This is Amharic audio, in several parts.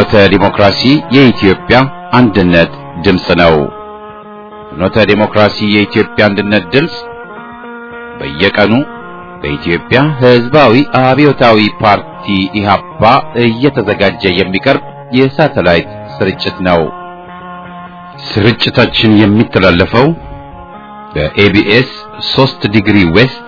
ፍኖተ ዲሞክራሲ የኢትዮጵያ አንድነት ድምፅ ነው። ፍኖተ ዲሞክራሲ የኢትዮጵያ አንድነት ድምፅ በየቀኑ በኢትዮጵያ ሕዝባዊ አብዮታዊ ፓርቲ ኢህአፓ እየተዘጋጀ የሚቀርብ የሳተላይት ስርጭት ነው። ስርጭታችን የሚተላለፈው በኤቢኤስ 3 ዲግሪ ዌስት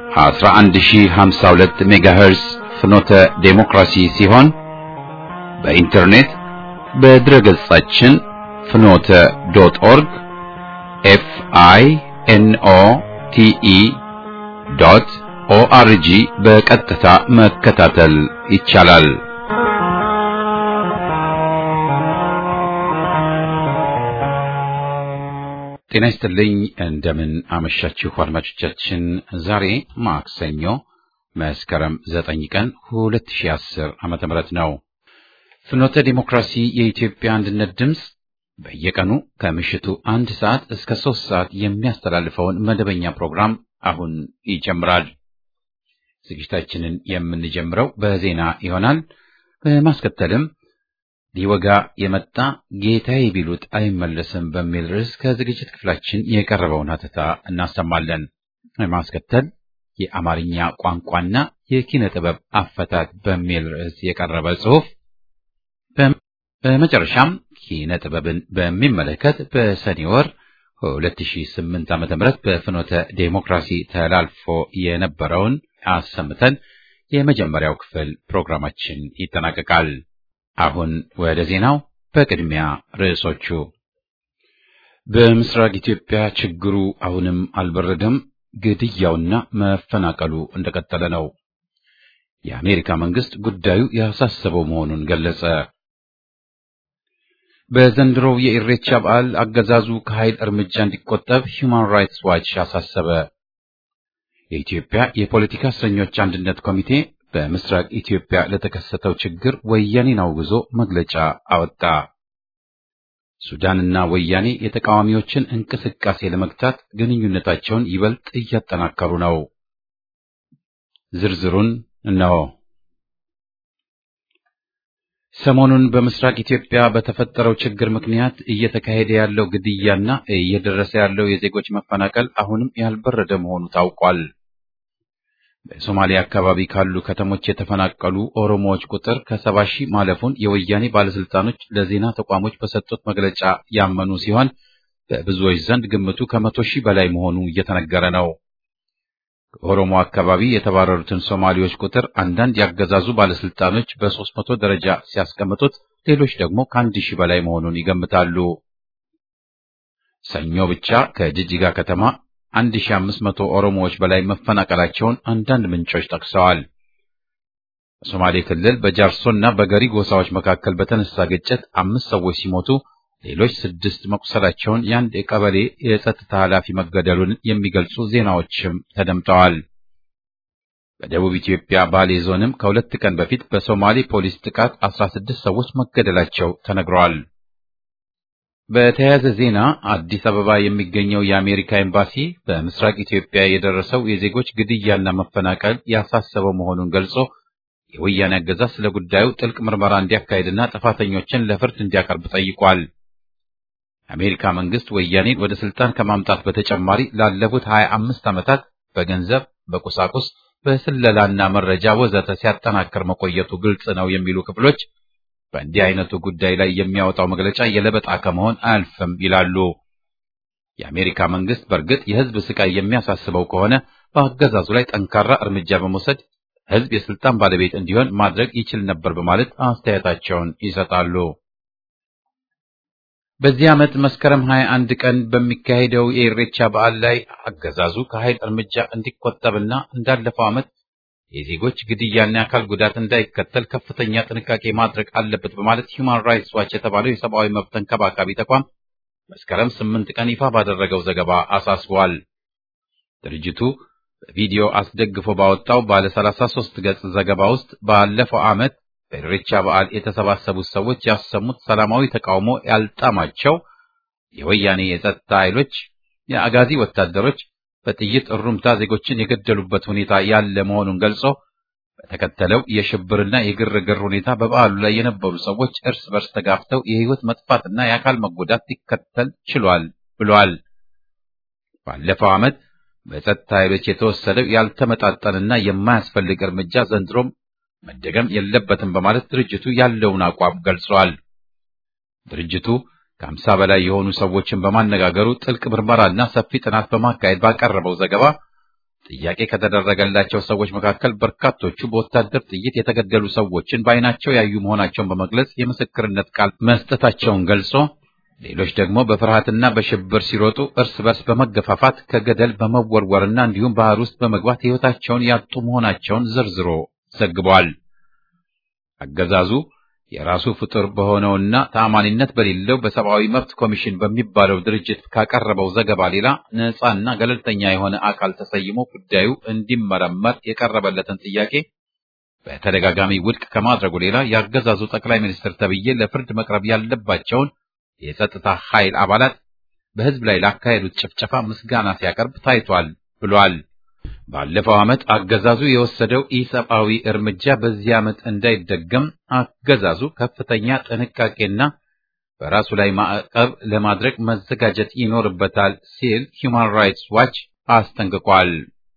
11052 ሜጋሄርስ ፍኖተ ዴሞክራሲ ሲሆን በኢንተርኔት በድረገጻችን ፍኖተ ዶት ኦርግ ኤፍ አይ ኤን ኦ ቲ ኢ ዶት ኦአርጂ በቀጥታ መከታተል ይቻላል። ጤና ይስጥልኝ። እንደምን አመሻችሁ አድማጮቻችን። ዛሬ ማክሰኞ መስከረም ዘጠኝ ቀን 2010 ዓመተ ምህረት ነው። ፍኖተ ዲሞክራሲ የኢትዮጵያ አንድነት ድምፅ በየቀኑ ከምሽቱ አንድ ሰዓት እስከ ሶስት ሰዓት የሚያስተላልፈውን መደበኛ ፕሮግራም አሁን ይጀምራል። ዝግጅታችንን የምንጀምረው በዜና ይሆናል። በማስከተልም ሊወጋ የመጣ ጌታዬ ቢሉት አይመለስም በሚል ርዕስ ከዝግጅት ክፍላችን የቀረበውን ሀተታ እናሰማለን። በማስከተል የአማርኛ ቋንቋና የኪነ ጥበብ አፈታት በሚል ርዕስ የቀረበ ጽሑፍ፣ በመጨረሻም ኪነ ጥበብን በሚመለከት በሰኔ ወር 2008 ዓ.ም በፍኖተ ዴሞክራሲ ተላልፎ የነበረውን አሰምተን የመጀመሪያው ክፍል ፕሮግራማችን ይጠናቀቃል። አሁን ወደ ዜናው። በቅድሚያ ርዕሶቹ። በምስራቅ ኢትዮጵያ ችግሩ አሁንም አልበረደም። ግድያውና መፈናቀሉ እንደቀጠለ ነው። የአሜሪካ መንግስት ጉዳዩ ያሳሰበው መሆኑን ገለጸ። በዘንድሮው የኢሬቻ በዓል አገዛዙ ከኃይል እርምጃ እንዲቆጠብ ሂውማን ራይትስ ዋች አሳሰበ። የኢትዮጵያ የፖለቲካ እስረኞች አንድነት ኮሚቴ በምስራቅ ኢትዮጵያ ለተከሰተው ችግር ወያኔን አውግዞ መግለጫ አወጣ። ሱዳንና ወያኔ የተቃዋሚዎችን እንቅስቃሴ ለመግታት ግንኙነታቸውን ይበልጥ እያጠናከሩ ነው። ዝርዝሩን እነሆ። ሰሞኑን በምስራቅ ኢትዮጵያ በተፈጠረው ችግር ምክንያት እየተካሄደ ያለው ግድያና እየደረሰ ያለው የዜጎች መፈናቀል አሁንም ያልበረደ መሆኑ ታውቋል። በሶማሊያ አካባቢ ካሉ ከተሞች የተፈናቀሉ ኦሮሞዎች ቁጥር ከሰባ ሺህ ማለፉን የወያኔ ባለስልጣኖች ለዜና ተቋሞች በሰጡት መግለጫ ያመኑ ሲሆን በብዙዎች ዘንድ ግምቱ ከመቶ ሺህ በላይ መሆኑ እየተነገረ ነው። ከኦሮሞ አካባቢ የተባረሩትን ሶማሌዎች ቁጥር አንዳንድ ያገዛዙ ባለስልጣኖች በሦስት መቶ ደረጃ ሲያስቀምጡት፣ ሌሎች ደግሞ ከአንድ ሺህ በላይ መሆኑን ይገምታሉ። ሰኞ ብቻ ከጅጅጋ ከተማ 1500 ኦሮሞዎች በላይ መፈናቀላቸውን አንዳንድ ምንጮች ጠቅሰዋል። በሶማሌ ክልል በጃርሶና በገሪ ጎሳዎች መካከል በተነሳ ግጭት አምስት ሰዎች ሲሞቱ ሌሎች ስድስት መቁሰላቸውን የአንድ የቀበሌ የጸጥታ ኃላፊ መገደሉን የሚገልጹ ዜናዎችም ተደምጠዋል። በደቡብ ኢትዮጵያ ባሌ ዞንም ከሁለት ቀን በፊት በሶማሌ ፖሊስ ጥቃት 16 ሰዎች መገደላቸው ተነግረዋል። በተያያዘ ዜና አዲስ አበባ የሚገኘው የአሜሪካ ኤምባሲ በምስራቅ ኢትዮጵያ የደረሰው የዜጎች ግድያና መፈናቀል ያሳሰበው መሆኑን ገልጾ የወያኔ አገዛዝ ስለ ጉዳዩ ጥልቅ ምርመራ እንዲያካሄድና ጥፋተኞችን ለፍርድ እንዲያቀርብ ጠይቋል። የአሜሪካ መንግስት ወያኔን ወደ ስልጣን ከማምጣት በተጨማሪ ላለፉት 25 ዓመታት በገንዘብ፣ በቁሳቁስ፣ በስለላና መረጃ ወዘተ ሲያጠናክር መቆየቱ ግልጽ ነው የሚሉ ክፍሎች በእንዲህ አይነቱ ጉዳይ ላይ የሚያወጣው መግለጫ የለበጣ ከመሆን አያልፍም ይላሉ። የአሜሪካ መንግስት በእርግጥ የህዝብ ስቃይ የሚያሳስበው ከሆነ በአገዛዙ ላይ ጠንካራ እርምጃ በመውሰድ ህዝብ የስልጣን ባለቤት እንዲሆን ማድረግ ይችል ነበር በማለት አስተያየታቸውን ይሰጣሉ። በዚህ ዓመት መስከረም 21 ቀን በሚካሄደው የኢሬቻ በዓል ላይ አገዛዙ ከኃይል እርምጃ እንዲቆጠብና እንዳለፈው ዓመት የዜጎች ግድያና የአካል ጉዳት እንዳይከተል ከፍተኛ ጥንቃቄ ማድረግ አለበት በማለት ሂውማን ራይትስ ዋች የተባለው የሰብአዊ መብት ተንከባካቢ ተቋም መስከረም ስምንት ቀን ይፋ ባደረገው ዘገባ አሳስቧል። ድርጅቱ በቪዲዮ አስደግፎ ባወጣው ባለ 33 ገጽ ዘገባ ውስጥ ባለፈው ዓመት በኢሬቻ በዓል የተሰባሰቡት ሰዎች ያሰሙት ሰላማዊ ተቃውሞ ያልጣማቸው የወያኔ የጸጥታ ኃይሎች፣ የአጋዚ ወታደሮች በጥይት እሩምታ ዜጎችን የገደሉበት ሁኔታ ያለ መሆኑን ገልጾ በተከተለው የሽብርና የግርግር ሁኔታ በበዓሉ ላይ የነበሩ ሰዎች እርስ በርስ ተጋፍተው የሕይወት መጥፋትና የአካል መጎዳት ሊከተል ችሏል ብሏል። ባለፈው ዓመት በጸጥታ ኃይሎች የተወሰደው ያልተመጣጠንና የማያስፈልግ እርምጃ ዘንድሮም መደገም የለበትም በማለት ድርጅቱ ያለውን አቋም ገልጿል። ድርጅቱ ከአምሳ በላይ የሆኑ ሰዎችን በማነጋገሩ ጥልቅ ምርመራና ሰፊ ጥናት በማካሄድ ባቀረበው ዘገባ ጥያቄ ከተደረገላቸው ሰዎች መካከል በርካቶቹ በወታደር ጥይት የተገደሉ ሰዎችን በዓይናቸው ያዩ መሆናቸውን በመግለጽ የምስክርነት ቃል መስጠታቸውን ገልጾ ሌሎች ደግሞ በፍርሃትና በሽብር ሲሮጡ እርስ በርስ በመገፋፋት ከገደል በመወርወርና እንዲሁም ባህር ውስጥ በመግባት ሕይወታቸውን ያጡ መሆናቸውን ዘርዝሮ ዘግቧል። አገዛዙ የራሱ ፍጡር በሆነውና ተአማኒነት በሌለው በሰብአዊ መብት ኮሚሽን በሚባለው ድርጅት ካቀረበው ዘገባ ሌላ ነፃና ገለልተኛ የሆነ አካል ተሰይሞ ጉዳዩ እንዲመረመር የቀረበለትን ጥያቄ በተደጋጋሚ ውድቅ ከማድረጉ ሌላ የአገዛዙ ጠቅላይ ሚኒስትር ተብዬ ለፍርድ መቅረብ ያለባቸውን የጸጥታ ኃይል አባላት በሕዝብ ላይ ላካሄዱት ጭፍጨፋ ምስጋና ሲያቀርብ ታይቷል ብሏል። ባለፈው ዓመት አገዛዙ የወሰደው ኢሰብአዊ እርምጃ በዚህ ዓመት እንዳይደገም አገዛዙ ከፍተኛ ጥንቃቄና በራሱ ላይ ማዕቀብ ለማድረግ መዘጋጀት ይኖርበታል ሲል ሂውማን ራይትስ ዋች አስጠንቅቋል።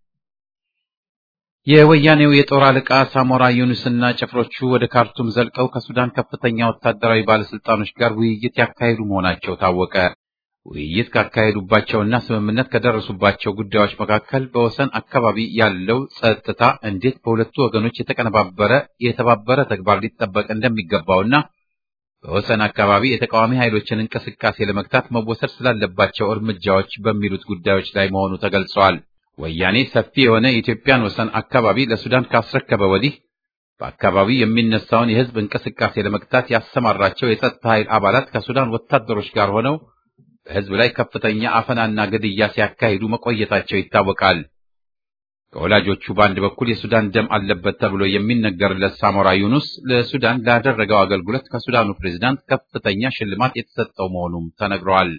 የወያኔው የጦር አለቃ ሳሞራ ዩኑስና ጭፍሮቹ ወደ ካርቱም ዘልቀው ከሱዳን ከፍተኛ ወታደራዊ ባለስልጣኖች ጋር ውይይት ያካሄዱ መሆናቸው ታወቀ። ውይይት ካካሄዱባቸውና ስምምነት ከደረሱባቸው ጉዳዮች መካከል በወሰን አካባቢ ያለው ጸጥታ እንዴት በሁለቱ ወገኖች የተቀነባበረ የተባበረ ተግባር ሊጠበቅ እንደሚገባውና በወሰን አካባቢ የተቃዋሚ ኃይሎችን እንቅስቃሴ ለመግታት መወሰድ ስላለባቸው እርምጃዎች በሚሉት ጉዳዮች ላይ መሆኑ ተገልጸዋል። ወያኔ ሰፊ የሆነ የኢትዮጵያን ወሰን አካባቢ ለሱዳን ካስረከበ ወዲህ በአካባቢው የሚነሳውን የሕዝብ እንቅስቃሴ ለመግታት ያሰማራቸው የጸጥታ ኃይል አባላት ከሱዳን ወታደሮች ጋር ሆነው በሕዝብ ላይ ከፍተኛ አፈናና ግድያ ሲያካሂዱ መቆየታቸው ይታወቃል። ከወላጆቹ በአንድ በኩል የሱዳን ደም አለበት ተብሎ የሚነገርለት ሳሞራ ዩኑስ ለሱዳን ላደረገው አገልግሎት ከሱዳኑ ፕሬዝዳንት ከፍተኛ ሽልማት የተሰጠው መሆኑም ተነግረዋል።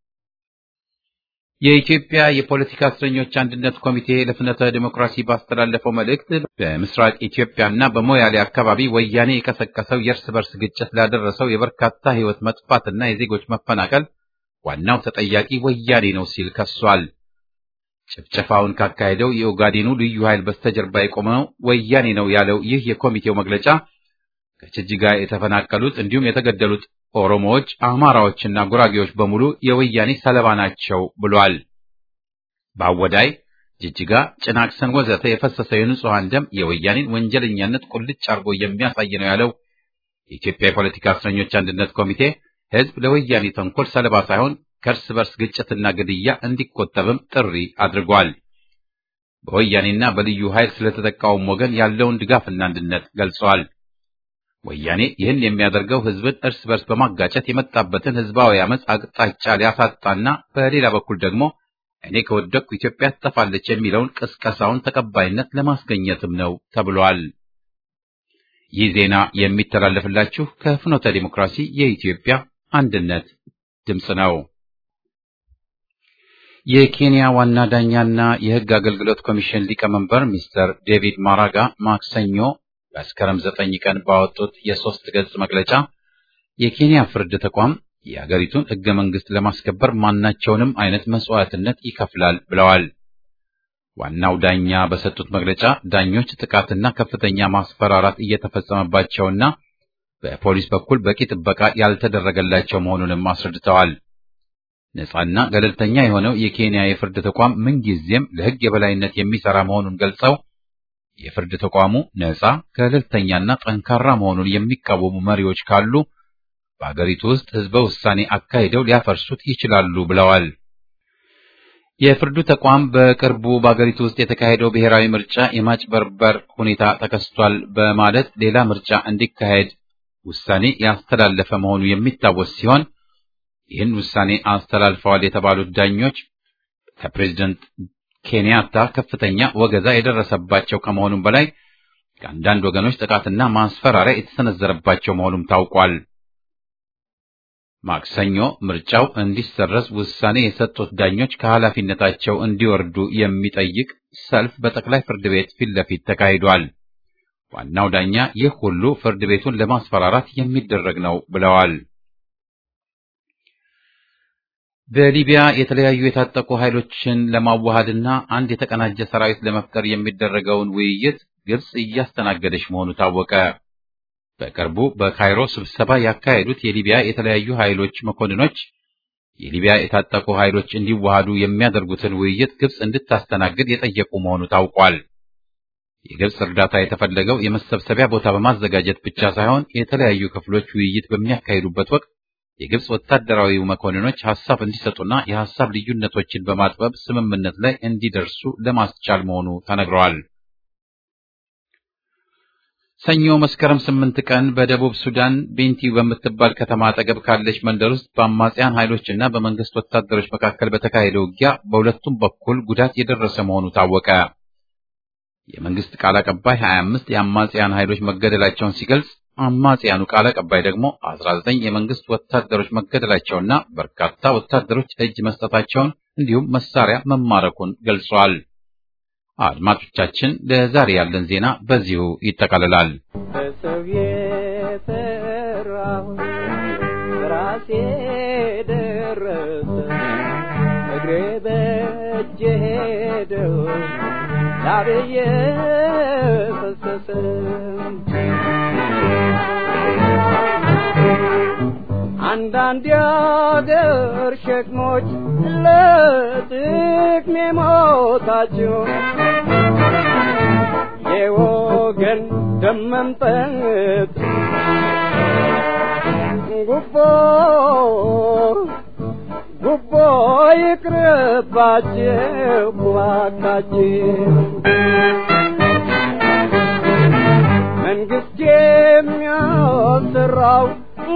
የኢትዮጵያ የፖለቲካ እስረኞች አንድነት ኮሚቴ ለፍኖተ ዲሞክራሲ ባስተላለፈው መልእክት በምስራቅ ኢትዮጵያና በሞያሌ አካባቢ ወያኔ የቀሰቀሰው የእርስ በርስ ግጭት ላደረሰው የበርካታ ሕይወት መጥፋትና የዜጎች መፈናቀል ዋናው ተጠያቂ ወያኔ ነው ሲል ከሷል። ጭፍጨፋውን ካካሄደው የኦጋዴኑ ልዩ ኃይል በስተጀርባ የቆመው ወያኔ ነው ያለው ይህ የኮሚቴው መግለጫ ከጅጅጋ የተፈናቀሉት እንዲሁም የተገደሉት ኦሮሞዎች፣ አማራዎችና ጉራጌዎች በሙሉ የወያኔ ሰለባ ናቸው ብሏል። በአወዳይ፣ ጅጅጋ፣ ጭናክሰን ወዘተ የፈሰሰው የንጹሐን ደም የወያኔን ወንጀለኛነት ቁልጭ አርጎ የሚያሳይ ነው ያለው የኢትዮጵያ የፖለቲካ እስረኞች አንድነት ኮሚቴ ሕዝብ ለወያኔ ተንኮል ሰለባ ሳይሆን ከእርስ በርስ ግጭትና ግድያ እንዲቆጠብም ጥሪ አድርጓል። በወያኔና በልዩ ኃይል ስለተጠቃውም ወገን ያለውን ድጋፍና አንድነት ገልጸዋል። ወያኔ ይህን የሚያደርገው ሕዝብን እርስ በርስ በማጋጨት የመጣበትን ሕዝባዊ አመፅ አቅጣጫ ሊያሳጣና በሌላ በኩል ደግሞ እኔ ከወደቅኩ ኢትዮጵያ ትጠፋለች የሚለውን ቅስቀሳውን ተቀባይነት ለማስገኘትም ነው ተብሏል። ይህ ዜና የሚተላለፍላችሁ ከፍኖተ ዲሞክራሲ የኢትዮጵያ አንድነት ድምፅ ነው። የኬንያ ዋና ዳኛና የሕግ አገልግሎት ኮሚሽን ሊቀመንበር ሚስተር ዴቪድ ማራጋ ማክሰኞ መስከረም ዘጠኝ ቀን ባወጡት የሶስት ገጽ መግለጫ የኬንያ ፍርድ ተቋም የአገሪቱን ሕገ መንግሥት ለማስከበር ማናቸውንም አይነት መስዋዕትነት ይከፍላል ብለዋል። ዋናው ዳኛ በሰጡት መግለጫ ዳኞች ጥቃትና ከፍተኛ ማስፈራራት እየተፈጸመባቸውና በፖሊስ በኩል በቂ ጥበቃ ያልተደረገላቸው መሆኑንም አስረድተዋል። ነጻና ገለልተኛ የሆነው የኬንያ የፍርድ ተቋም ምንጊዜም ለሕግ የበላይነት የሚሰራ መሆኑን ገልጸው የፍርድ ተቋሙ ነጻ ገለልተኛና ጠንካራ መሆኑን የሚቃወሙ መሪዎች ካሉ በአገሪቱ ውስጥ ሕዝበ ውሳኔ አካሂደው ሊያፈርሱት ይችላሉ ብለዋል። የፍርዱ ተቋም በቅርቡ በአገሪቱ ውስጥ የተካሄደው ብሔራዊ ምርጫ የማጭበርበር ሁኔታ ተከስቷል በማለት ሌላ ምርጫ እንዲካሄድ ውሳኔ ያስተላለፈ መሆኑ የሚታወስ ሲሆን ይህን ውሳኔ አስተላልፈዋል የተባሉት ዳኞች ከፕሬዝደንት ኬንያታ ከፍተኛ ወገዛ የደረሰባቸው ከመሆኑም በላይ ከአንዳንድ ወገኖች ጥቃትና ማስፈራሪያ የተሰነዘረባቸው መሆኑም ታውቋል። ማክሰኞ ምርጫው እንዲሰረዝ ውሳኔ የሰጡት ዳኞች ከኃላፊነታቸው እንዲወርዱ የሚጠይቅ ሰልፍ በጠቅላይ ፍርድ ቤት ፊት ለፊት ተካሂዷል። ዋናው ዳኛ ይህ ሁሉ ፍርድ ቤቱን ለማስፈራራት የሚደረግ ነው ብለዋል። በሊቢያ የተለያዩ የታጠቁ ኃይሎችን ለማዋሃድና አንድ የተቀናጀ ሰራዊት ለመፍጠር የሚደረገውን ውይይት ግብጽ እያስተናገደች መሆኑ ታወቀ። በቅርቡ በካይሮ ስብሰባ ያካሄዱት የሊቢያ የተለያዩ ኃይሎች መኮንኖች የሊቢያ የታጠቁ ኃይሎች እንዲዋሃዱ የሚያደርጉትን ውይይት ግብጽ እንድታስተናግድ የጠየቁ መሆኑ ታውቋል። የግብጽ እርዳታ የተፈለገው የመሰብሰቢያ ቦታ በማዘጋጀት ብቻ ሳይሆን የተለያዩ ክፍሎች ውይይት በሚያካሂዱበት ወቅት የግብጽ ወታደራዊ መኮንኖች ሐሳብ እንዲሰጡና የሐሳብ ልዩነቶችን በማጥበብ ስምምነት ላይ እንዲደርሱ ለማስቻል መሆኑ ተነግረዋል። ሰኞ መስከረም ስምንት ቀን በደቡብ ሱዳን ቤንቲ በምትባል ከተማ አጠገብ ካለች መንደር ውስጥ በአማጽያን ኃይሎችና በመንግስት ወታደሮች መካከል በተካሄደ ውጊያ በሁለቱም በኩል ጉዳት የደረሰ መሆኑ ታወቀ። የመንግስት ቃል አቀባይ 25 የአማጽያን ኃይሎች መገደላቸውን ሲገልጽ አማጽያኑ ቃል አቀባይ ደግሞ 19 የመንግስት ወታደሮች መገደላቸውና በርካታ ወታደሮች እጅ መስጠታቸውን እንዲሁም መሳሪያ መማረኩን ገልጿል። አድማጮቻችን፣ ለዛሬ ያለን ዜና በዚሁ ይጠቃልላል። በሰው የሰራው ራሴ ደረሰ እግሬ በእጄ ሄደው ላብዬ ፈሰሰ አንዳንድ የአገር ሸክሞች ለጥቅሜ ሞታቸው የወገን ደም መምጠጥ ጉቦ ጉቦ ይቅርባቸው እባካችሁ መንግስት የሚያሰራው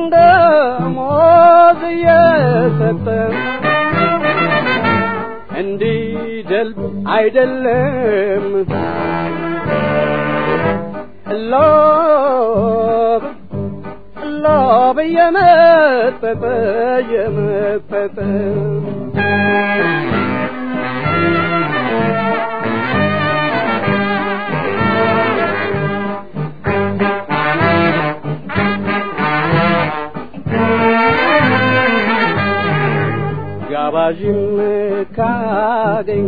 ደሞዝ እየሰጠ እንዲደልብ አይደለም ሎብ ሎብ እየመጠጠ እየመጠጠ ጋባዥም ካገኝ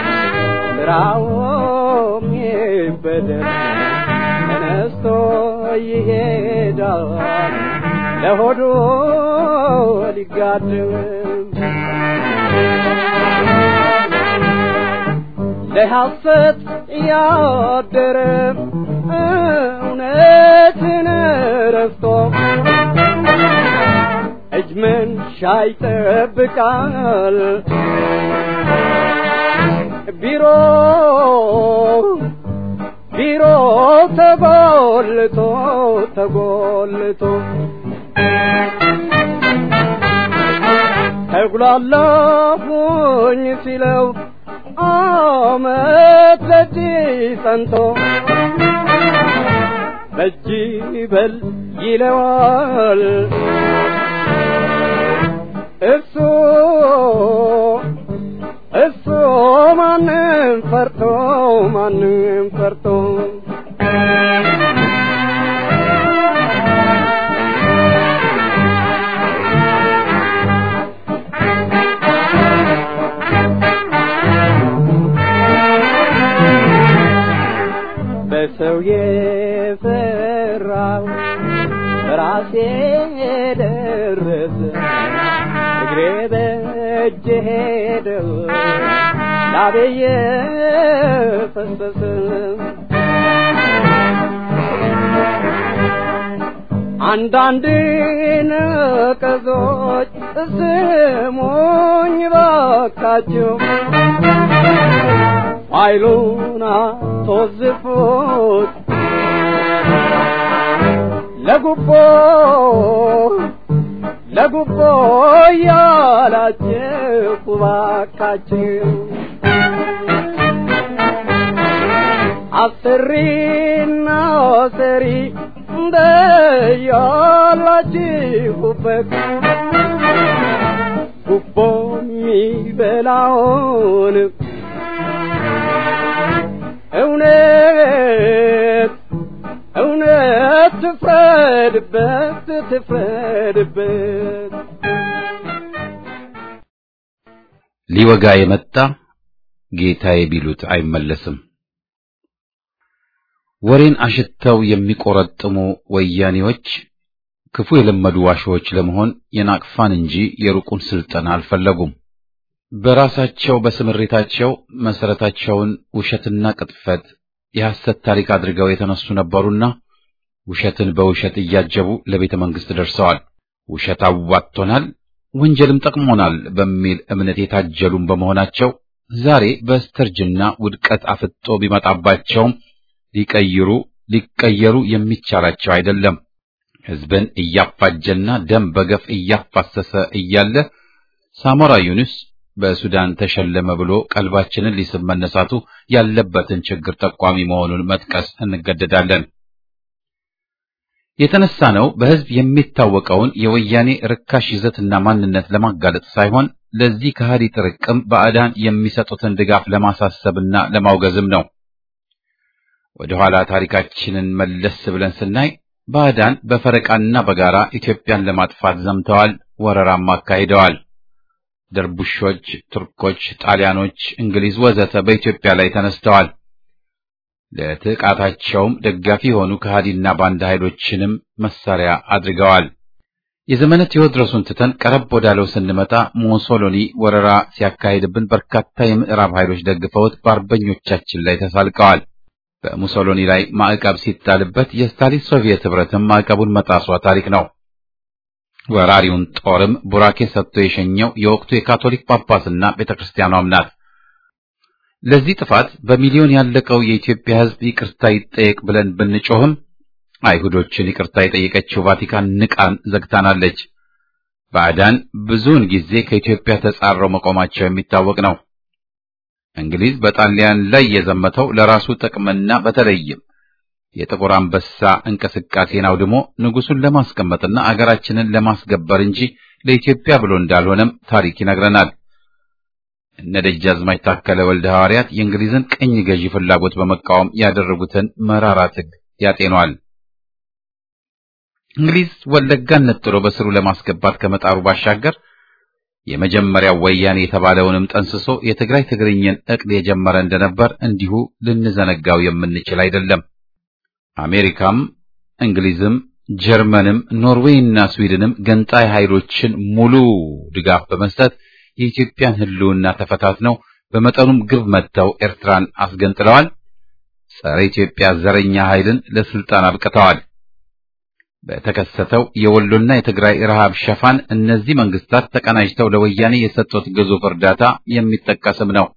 ስራውም ይበደል ተነስቶ ይሄዳል ለሆዱ ሊጋድም ለሐሰት ያደረ እውነትን ረስቶ እጅ መንሻ ይጠብቃል ቢሮ ቢሮ ተጎልቶ ተጎልቶ ተጉላላሁኝ ሲለው አመት ለእጅ ጸንቶ በእጅ በል ይለዋል እሱ እሱ ማንም ፈርቶ ማንም ፈርቶ በሰው የሰራው ራሴ ደረሰ እግሬ በእጄ ሄደው ላቤየ ፈሰሰ አንዳንድ ነቀዞች ስሙኝ ባካችሁ ኃይሉን አስወዝፉት ለጉቦ ለጉቦ ያላችሁ ባካችሁ አስሪና ሰሪ እንደያላችሁበት ጉቦ የሚበላውን እውነት ፍረድበት ትፍረድበት ሊወጋ የመጣ ጌታዬ ቢሉት አይመለስም። ወሬን አሽተው የሚቆረጥሙ ወያኔዎች ክፉ የለመዱ ዋሾዎች ለመሆን የናቅፋን እንጂ የሩቁን ስልጠና አልፈለጉም። በራሳቸው በስምሪታቸው መሰረታቸውን ውሸትና ቅጥፈት የሐሰት ታሪክ አድርገው የተነሱ ነበሩና ውሸትን በውሸት እያጀቡ ለቤተ መንግሥት ደርሰዋል። ውሸት አዋጥቶናል፣ ወንጀልም ጠቅሞናል በሚል እምነት የታጀሉም በመሆናቸው ዛሬ በስተርጅና ውድቀት አፍጦ ቢመጣባቸውም ሊቀይሩ ሊቀየሩ የሚቻላቸው አይደለም። ሕዝብን እያፋጀና ደም በገፍ እያፋሰሰ እያለ ሳሞራ ዩኑስ በሱዳን ተሸለመ ብሎ ቀልባችንን ሊስብ መነሳቱ ያለበትን ችግር ጠቋሚ መሆኑን መጥቀስ እንገደዳለን። የተነሳ ነው በሕዝብ የሚታወቀውን የወያኔ ርካሽ ይዘትና ማንነት ለማጋለጥ ሳይሆን ለዚህ ከሃዲ ጥርቅም ባዕዳን የሚሰጡትን ድጋፍ ለማሳሰብና ለማውገዝም ነው። ወደ ኋላ ታሪካችንን መለስ ብለን ስናይ ባዕዳን በፈረቃና በጋራ ኢትዮጵያን ለማጥፋት ዘምተዋል፣ ወረራም አካሂደዋል። ደርቡሾች፣ ቱርኮች፣ ጣሊያኖች፣ እንግሊዝ ወዘተ በኢትዮጵያ ላይ ተነስተዋል። ለጥቃታቸውም ደጋፊ የሆኑ ከሃዲና ባንዳ ኃይሎችንም መሳሪያ አድርገዋል። የዘመነ ቴዎድሮስን ትተን ቀረብ ወዳለው ስንመጣ ሞሶሎኒ ወረራ ሲያካሂድብን በርካታ የምዕራብ ኃይሎች ደግፈውት በአርበኞቻችን ላይ ተሳልቀዋል። በሙሶሎኒ ላይ ማዕቀብ ሲጣልበት የስታሊን ሶቪየት ኅብረትም ማዕቀቡን መጣሷ ታሪክ ነው። ወራሪውን ጦርም ቡራኬ ሰጥቶ የሸኘው የወቅቱ የካቶሊክ ጳጳስና ቤተክርስቲያኗም ናት። ለዚህ ጥፋት በሚሊዮን ያለቀው የኢትዮጵያ ሕዝብ ይቅርታ ይጠየቅ ብለን ብንጮህም አይሁዶችን ይቅርታ የጠየቀችው ቫቲካን ንቃን ዘግታናለች። ባዕዳን ብዙውን ጊዜ ከኢትዮጵያ ተጻረው መቆማቸው የሚታወቅ ነው። እንግሊዝ በጣሊያን ላይ የዘመተው ለራሱ ጥቅምና በተለይም የጥቁር አንበሳ እንቅስቃሴን አውድሞ ንጉሱን ለማስቀመጥና አገራችንን ለማስገበር እንጂ ለኢትዮጵያ ብሎ እንዳልሆነም ታሪክ ይነግረናል። እነ ደጃዝማች ታከለ ወልደ ሐዋርያት የእንግሊዝን ቅኝ ገዢ ፍላጎት በመቃወም ያደረጉትን መራራ ትግ ያጤኗል። እንግሊዝ ወለጋን ነጥሎ በስሩ ለማስገባት ከመጣሩ ባሻገር የመጀመሪያው ወያኔ የተባለውንም ጠንስሶ የትግራይ ትግርኝን ዕቅድ የጀመረ እንደነበር እንዲሁ ልንዘነጋው የምንችል አይደለም። አሜሪካም እንግሊዝም ጀርመንም ኖርዌይና ስዊድንም ገንጣይ ኃይሎችን ሙሉ ድጋፍ በመስጠት የኢትዮጵያን ሕልውና ተፈታትነው በመጠኑም ግብ መጥተው ኤርትራን አስገንጥለዋል። ጸረ ኢትዮጵያ ዘረኛ ኃይልን ለስልጣን አብቅተዋል። በተከሰተው የወሎና የትግራይ ረሃብ ሸፋን እነዚህ መንግስታት ተቀናጅተው ለወያኔ የሰጡት ግዙፍ እርዳታ የሚጠቀስም ነው።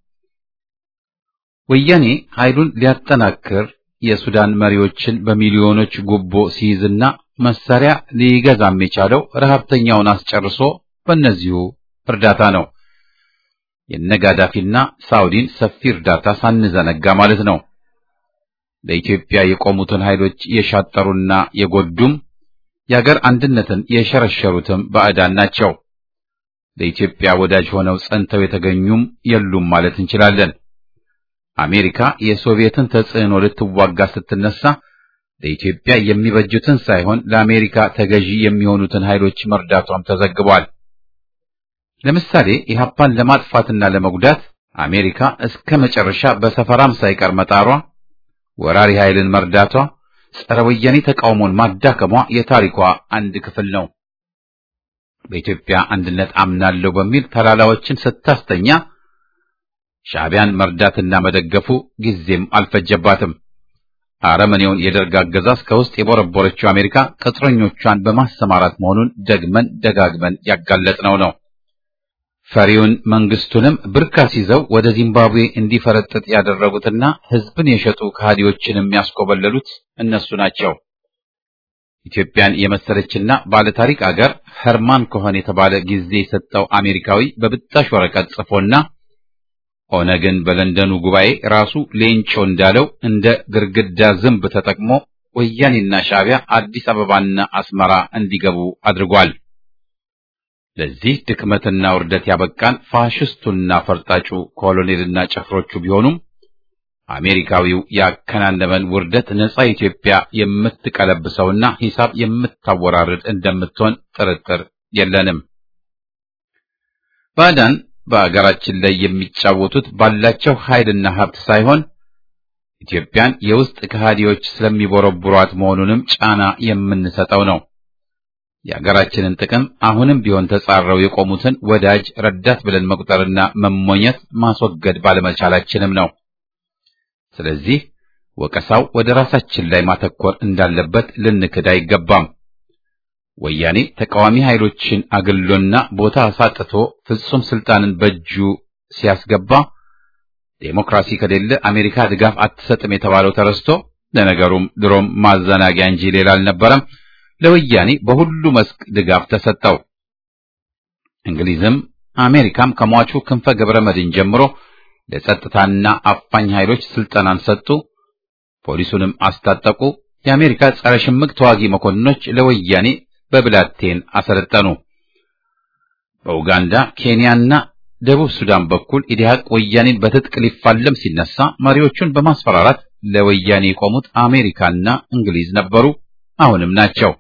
ወያኔ ኃይሉን ሊያጠናክር የሱዳን መሪዎችን በሚሊዮኖች ጉቦ ሲይዝና መሳሪያ ሊገዛም የቻለው ረሃብተኛውን አስጨርሶ በእነዚሁ እርዳታ ነው። የነጋዳፊና ሳውዲን ሰፊ እርዳታ ሳንዘነጋ ማለት ነው። ለኢትዮጵያ የቆሙትን ኃይሎች የሻጠሩና የጎዱም የአገር አንድነትን የሸረሸሩትም ባዕዳን ናቸው። ለኢትዮጵያ ወዳጅ ሆነው ጸንተው የተገኙም የሉም ማለት እንችላለን። አሜሪካ የሶቪየትን ተጽዕኖ ልትዋጋ ስትነሳ ለኢትዮጵያ የሚበጁትን ሳይሆን ለአሜሪካ ተገዢ የሚሆኑትን ኃይሎች መርዳቷም ተዘግቧል። ለምሳሌ ኢህአፓን ለማጥፋትና ለመጉዳት አሜሪካ እስከ መጨረሻ በሰፈራም ሳይቀር መጣሯ፣ ወራሪ ኃይልን መርዳቷ፣ ጸረ ወያኔ ተቃውሞን ማዳከሟ የታሪኳ አንድ ክፍል ነው። በኢትዮጵያ አንድነት አምናለሁ በሚል ተላላዎችን ስታስተኛ ሻዕቢያን መርዳትና መደገፉ ጊዜም አልፈጀባትም። አረመኔውን የደርግ አገዛዝ ከውስጥ የቦረቦረችው አሜሪካ ቅጥረኞቿን በማሰማራት መሆኑን ደግመን ደጋግመን ያጋለጥነው ነው። ፈሪውን መንግስቱንም ብርካስ ይዘው ወደ ዚምባብዌ እንዲፈረጥጥ ያደረጉትና ሕዝብን የሸጡ ከሃዲዎችን የሚያስኮበለሉት እነሱ ናቸው። ኢትዮጵያን የመሰለችና ባለታሪክ አገር ኸርማን ኮኸን የተባለ ጊዜ የሰጠው አሜሪካዊ በብጣሽ ወረቀት ጽፎና ኦነግን በለንደኑ ጉባኤ ራሱ ሌንጮ እንዳለው እንደ ግርግዳ ዝንብ ተጠቅሞ ወያኔና ሻዕቢያ አዲስ አበባና አስመራ እንዲገቡ አድርጓል። ለዚህ ድክመትና ውርደት ያበቃን ፋሽስቱና ፈርጣጩ ኮሎኔልና ጭፍሮቹ ቢሆኑም አሜሪካዊው ያከናነበን ውርደት ነጻ ኢትዮጵያ የምትቀለብሰውና ሂሳብ የምታወራርድ እንደምትሆን ጥርጥር የለንም። ባዕዳን በአገራችን ላይ የሚጫወቱት ባላቸው ኃይልና ሀብት ሳይሆን ኢትዮጵያን የውስጥ ከሃዲዎች ስለሚቦረቡሯት መሆኑንም ጫና የምንሰጠው ነው። የአገራችንን ጥቅም አሁንም ቢሆን ተጻረው የቆሙትን ወዳጅ ረዳት ብለን መቁጠርና መሞኘት ማስወገድ ባለመቻላችንም ነው። ስለዚህ ወቀሳው ወደ ራሳችን ላይ ማተኮር እንዳለበት ልንክድ አይገባም። ወያኔ ተቃዋሚ ኃይሎችን አግሎና ቦታ አሳጥቶ ፍጹም ስልጣንን በእጁ ሲያስገባ ዴሞክራሲ ከሌለ አሜሪካ ድጋፍ አትሰጥም የተባለው ተረስቶ ለነገሩም ድሮም ማዘናጊያ እንጂ ሌላ አልነበረም። ለወያኔ በሁሉ መስክ ድጋፍ ተሰጠው። እንግሊዝም አሜሪካም ከሟቹ ክንፈ ገብረ መድን ጀምሮ ለጸጥታና አፋኝ ኃይሎች ስልጠናን ሰጡ፣ ፖሊሱንም አስታጠቁ። የአሜሪካ ጸረ ሽምቅ ተዋጊ መኮንኖች ለወያኔ በብላቴን አሰለጠኑ። በኡጋንዳ ኬንያና ደቡብ ሱዳን በኩል ኢዲሃቅ ወያኔን በትጥቅ ሊፋለም ሲነሳ መሪዎቹን በማስፈራራት ለወያኔ የቆሙት አሜሪካና እንግሊዝ ነበሩ፣ አሁንም ናቸው።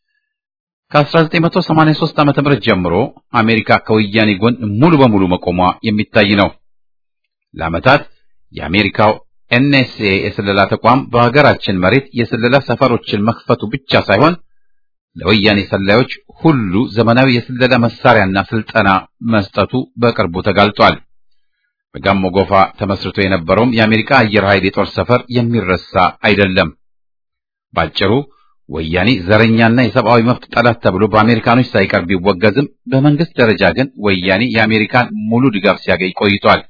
ከ1983 ዓ.ም ጀምሮ አሜሪካ ከወያኔ ጎን ሙሉ በሙሉ መቆሟ የሚታይ ነው። ለዓመታት የአሜሪካው ኤንኤስኤ የስለላ ተቋም በሀገራችን መሬት የስለላ ሰፈሮችን መክፈቱ ብቻ ሳይሆን ለወያኔ ሰላዮች ሁሉ ዘመናዊ የስለላ መሳሪያና ስልጠና መስጠቱ በቅርቡ ተጋልጧል። በጋሞ ጎፋ ተመስርቶ የነበረውም የአሜሪካ አየር ኃይል የጦር ሰፈር የሚረሳ አይደለም። ባጭሩ ወያኔ ዘረኛና የሰብአዊ መብት ጠላት ተብሎ በአሜሪካኖች ሳይቀር ቢወገዝም በመንግስት ደረጃ ግን ወያኔ የአሜሪካን ሙሉ ድጋፍ ሲያገኝ ቆይቷል።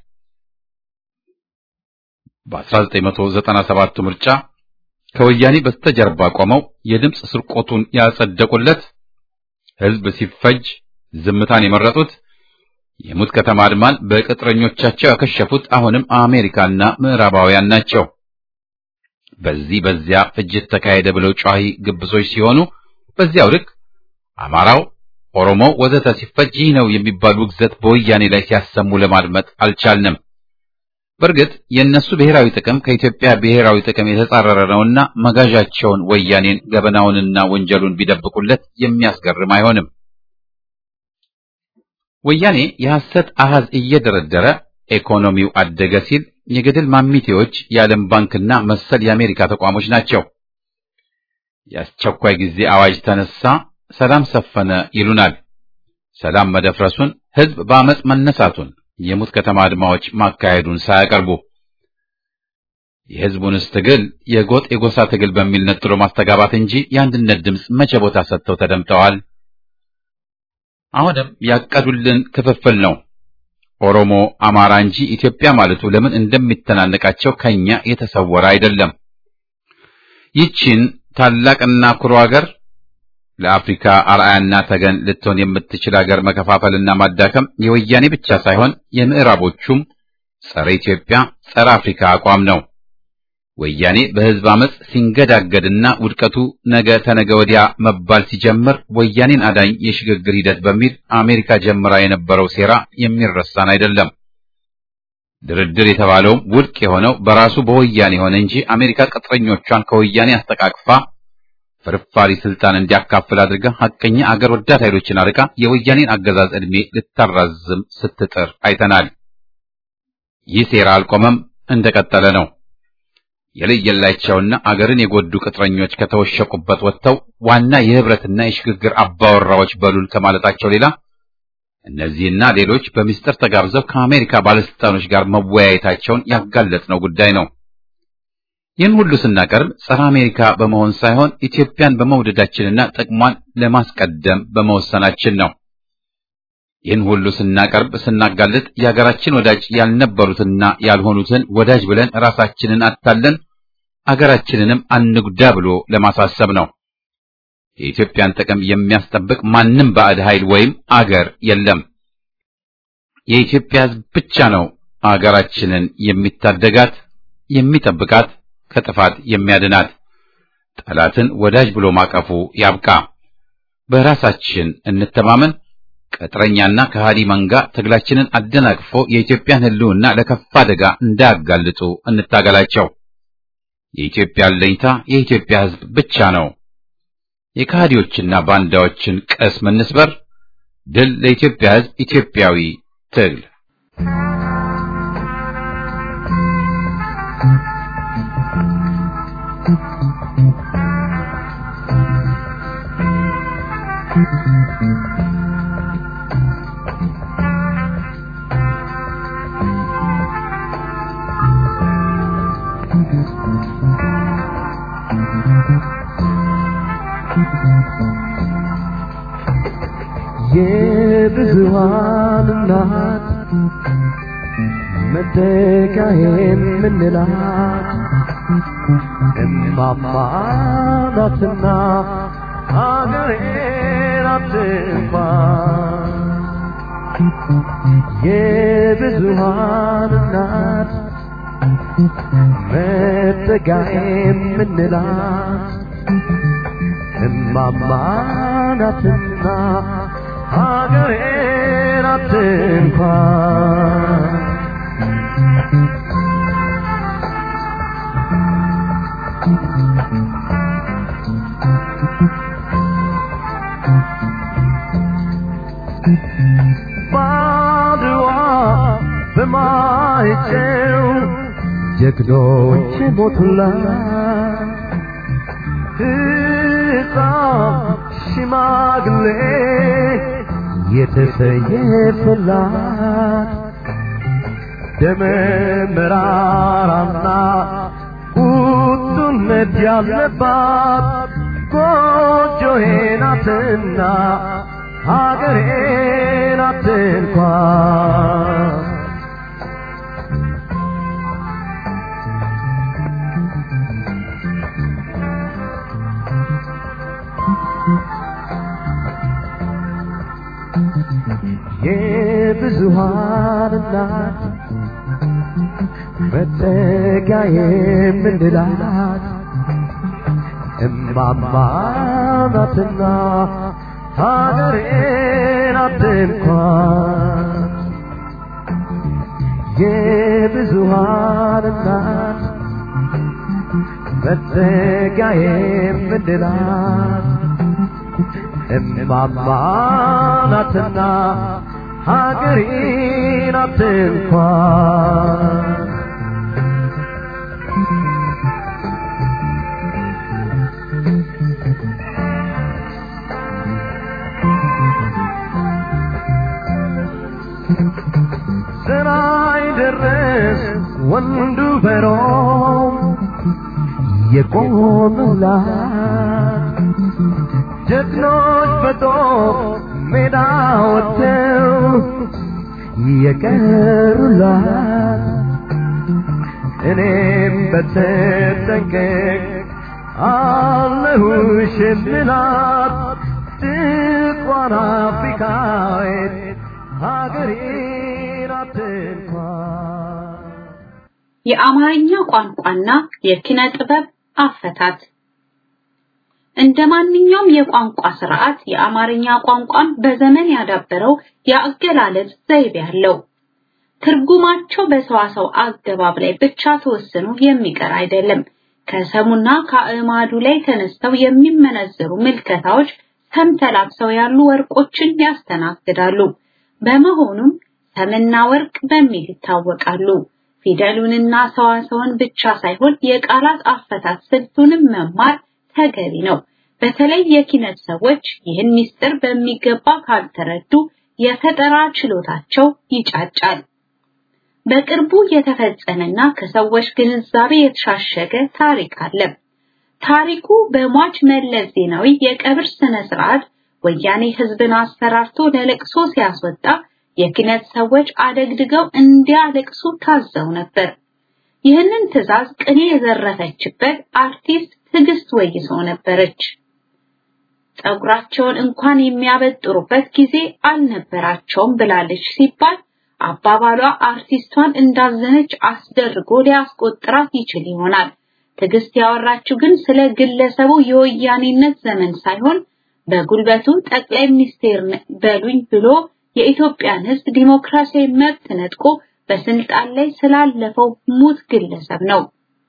በ1997 ምርጫ ከወያኔ በስተጀርባ ቆመው የድምፅ ስርቆቱን ያጸደቁለት፣ ህዝብ ሲፈጅ ዝምታን የመረጡት፣ የሙት ከተማ አድማን በቅጥረኞቻቸው ያከሸፉት አሁንም አሜሪካና ምዕራባውያን ናቸው። በዚህ በዚያ ፍጅት ተካሄደ ብለው ጨዋሂ ግብዞች ሲሆኑ በዚያው ልክ አማራው፣ ኦሮሞው ወዘተ ሲፈጅ ይህ ነው የሚባል ውግዘት በወያኔ ላይ ሲያሰሙ ለማድመጥ አልቻልንም። በእርግጥ የእነሱ ብሔራዊ ጥቅም ከኢትዮጵያ ብሔራዊ ጥቅም የተጻረረ ነውና መጋዣቸውን ወያኔን ገበናውንና ወንጀሉን ቢደብቁለት የሚያስገርም አይሆንም። ወያኔ የሐሰት አሃዝ እየደረደረ ኢኮኖሚው አደገ ሲል የገደል ማሚቴዎች የዓለም ባንክና መሰል የአሜሪካ ተቋሞች ናቸው። የአስቸኳይ ጊዜ አዋጅ ተነሳ፣ ሰላም ሰፈነ ይሉናል። ሰላም መደፍረሱን፣ ህዝብ በአመፅ መነሳቱን፣ የሙት ከተማ አድማዎች ማካሄዱን ሳያቀርቡ የህዝቡንስ ትግል የጎጥ የጎሳ ትግል በሚል ነጥሎ ማስተጋባት እንጂ የአንድነት ድምፅ መቼ ቦታ ሰጥተው ተደምጠዋል? አሁንም ያቀዱልን ክፍፍል ነው። ኦሮሞ፣ አማራ እንጂ ኢትዮጵያ ማለቱ ለምን እንደሚተናነቃቸው ከኛ የተሰወረ አይደለም። ይቺን ታላቅና ኩሩ ሀገር ለአፍሪካ አርአያና ተገን ልትሆን የምትችል ሀገር መከፋፈልና ማዳከም የወያኔ ብቻ ሳይሆን የምዕራቦቹም ጸረ ኢትዮጵያ፣ ጸረ አፍሪካ አቋም ነው። ወያኔ በህዝብ አመፅ ሲንገዳገድና ውድቀቱ ነገ ተነገ ወዲያ መባል ሲጀምር ወያኔን አዳኝ የሽግግር ሂደት በሚል አሜሪካ ጀምራ የነበረው ሴራ የሚረሳን አይደለም። ድርድር የተባለውም ውድቅ የሆነው በራሱ በወያኔ ሆነ እንጂ አሜሪካ ቅጥረኞቿን ከወያኔ አስተቃቅፋ ፍርፋሪ ስልጣን እንዲያካፍል አድርጋ ሐቀኛ አገር ወዳድ ኃይሎችን አርቃ የወያኔን አገዛዝ ዕድሜ ልታራዝም ስትጥር አይተናል። ይህ ሴራ አልቆመም፣ እንደቀጠለ ነው። የለየላቸውና አገርን የጎዱ ቅጥረኞች ከተወሸቁበት ወጥተው ዋና የህብረትና የሽግግር አባወራዎች በሉል ከማለታቸው ሌላ እነዚህና ሌሎች በሚስጥር ተጋብዘው ከአሜሪካ ባለስልጣኖች ጋር መወያየታቸውን ያጋለጥነው ጉዳይ ነው። ይህን ሁሉ ስናቀርብ ጸረ አሜሪካ በመሆን ሳይሆን ኢትዮጵያን በመውደዳችንና ጥቅሟን ለማስቀደም በመወሰናችን ነው። ይህን ሁሉ ስናቀርብ ስናጋልጥ የሀገራችን ወዳጅ ያልነበሩትና ያልሆኑትን ወዳጅ ብለን ራሳችንን አታለን አገራችንንም አንጉዳ ብሎ ለማሳሰብ ነው። የኢትዮጵያን ጥቅም የሚያስጠብቅ ማንም ባዕድ ኃይል ወይም አገር የለም። የኢትዮጵያ ሕዝብ ብቻ ነው አገራችንን የሚታደጋት፣ የሚጠብቃት፣ ከጥፋት የሚያድናት። ጠላትን ወዳጅ ብሎ ማቀፉ ያብቃ። በራሳችን እንተማመን። ቅጥረኛና ከሃዲ መንጋ ትግላችንን አደናቅፎ የኢትዮጵያን ሕልውና ለከፋ አደጋ እንዳያጋልጡ እንታገላቸው። የኢትዮጵያ አለኝታ የኢትዮጵያ ሕዝብ ብቻ ነው። የከሃዲዎችና ባንዳዎችን ቅስም እንስበር። ድል ለኢትዮጵያ ሕዝብ! ኢትዮጵያዊ ትግል የብዙሃን እናት መተካ የምንላት እማማ ናትና ሀገሬን አትንኳ የብዙሃን እናት መተካ የምንላት እማማ ናትና ሀገሬን አትንኳ ባድዋ በማይጨው ጀግኖች ሞቱላት ሕፃን ሽማግሌ የተሰየፈላት ደመ መራራና ቁጡነት ያለባት ጎጆዬ ናትና ሀገሬ ናት እንኳን የብዙሃን እናት መጠጊያ የምንላት እማማ ናትና ሀገሬ ናት እንኳን የብዙሃን እናት መጠጊያ የምንላት እማማ ናትና ሀገሬ ናት እንኳን ስራይ ድረስ ወንዱ በሮም የቆሙላት ጀግኖች በጦር ሜዳ ወጥተው የቀሩላት እኔም በተጠንቀቅ አለሁሽ የምላት ጥቋን አፍሪካዊት ሀገሬ ናት እንኳን የአማርኛ ቋንቋና የኪነ ጥበብ አፈታት እንደ ማንኛውም የቋንቋ ስርዓት የአማርኛ ቋንቋን በዘመን ያዳበረው የአገላለጽ ዘይቤ አለው። ትርጉማቸው በሰዋሰው አገባብ ላይ ብቻ ተወስኖ የሚቀር አይደለም። ከሰሙና ከአእማዱ ላይ ተነስተው የሚመነዘሩ ምልከታዎች ሰምተላብሰው ያሉ ወርቆችን ያስተናግዳሉ። በመሆኑም ሰምና ወርቅ በሚል ይታወቃሉ። ፊደሉንና ሰዋሰውን ብቻ ሳይሆን የቃላት አፈታት ስልቱንም መማር ተገቢ ነው። በተለይ የኪነት ሰዎች ይህን ምስጢር በሚገባ ካልተረዱ የፈጠራ ችሎታቸው ይጫጫል። በቅርቡ የተፈጸመና ከሰዎች ግንዛቤ የተሻሸገ ታሪክ አለ። ታሪኩ በሟች መለስ ዜናዊ የቀብር ስነ ስርዓት ወያኔ ህዝብን አስፈራርቶ ለለቅሶ ሲያስወጣ የኪነት ሰዎች አደግድገው እንዲያለቅሱ ታዘው ነበር። ይህንን ትዕዛዝ ቅኔ የዘረፈችበት አርቲስት ትዕግስት ወይሶ ነበረች። ጸጉራቸውን እንኳን የሚያበጥሩበት ጊዜ አልነበራቸውም ብላለች ሲባል አባባሏ አርቲስቷን እንዳዘነች አስደርጎ ሊያስቆጥራት ይችል ይሆናል። ትዕግስት ያወራችው ግን ስለ ግለሰቡ የወያኔነት ዘመን ሳይሆን በጉልበቱ ጠቅላይ ሚኒስቴር በሉኝ ብሎ የኢትዮጵያን ሕዝብ ዲሞክራሲያዊ መብት ነጥቆ በስልጣን ላይ ስላለፈው ሙት ግለሰብ ነው።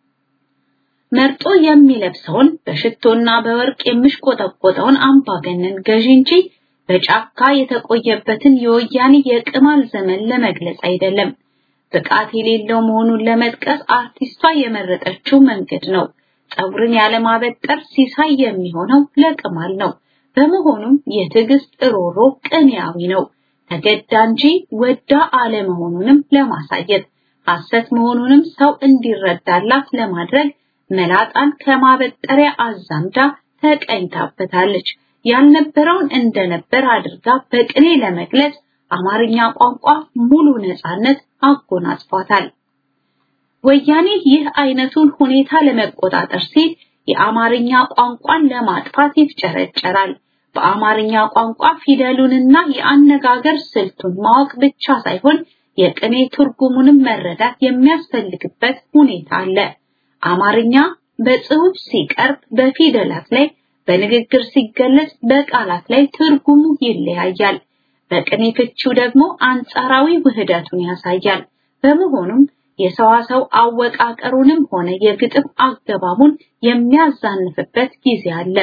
መርጦ የሚለብሰውን በሽቶና በወርቅ የሚሽቆጠቆጠውን አምባገነን ገዢ እንጂ በጫካ የተቆየበትን የወያኔ የቅማል ዘመን ለመግለጽ አይደለም። ብቃት የሌለው መሆኑን ለመጥቀስ አርቲስቷ የመረጠችው መንገድ ነው። ፀጉርን ያለማበጠር ሲሳይ የሚሆነው ለቅማል ነው። በመሆኑም የትዕግስት ሮሮ ቅኔያዊ ነው። ተገዳ እንጂ ወዳ አለመሆኑንም ለማሳየት ሐሰት መሆኑንም ሰው እንዲረዳላት ለማድረግ መላጣን ከማበጠሪያ አዛምዳ ተቀኝታበታለች። ያልነበረውን እንደነበር አድርጋ በቅኔ ለመግለጽ አማርኛ ቋንቋ ሙሉ ነፃነት አጎናጽፏታል። ወያኔ ይህ አይነቱን ሁኔታ ለመቆጣጠር ሲል የአማርኛ ቋንቋን ለማጥፋት ይፍጨረጨራል። በአማርኛ ቋንቋ ፊደሉንና የአነጋገር ስልቱን ማወቅ ብቻ ሳይሆን የቅኔ ትርጉሙንም መረዳት የሚያስፈልግበት ሁኔታ አለ። አማርኛ በጽሑፍ ሲቀርብ በፊደላት ላይ፣ በንግግር ሲገለጽ በቃላት ላይ ትርጉሙ ይለያያል። በቅኔ ፍቺው ደግሞ አንጻራዊ ውህደቱን ያሳያል። በመሆኑም የሰዋሰው አወቃቀሩንም ሆነ የግጥም አገባቡን የሚያዛንፍበት ጊዜ አለ።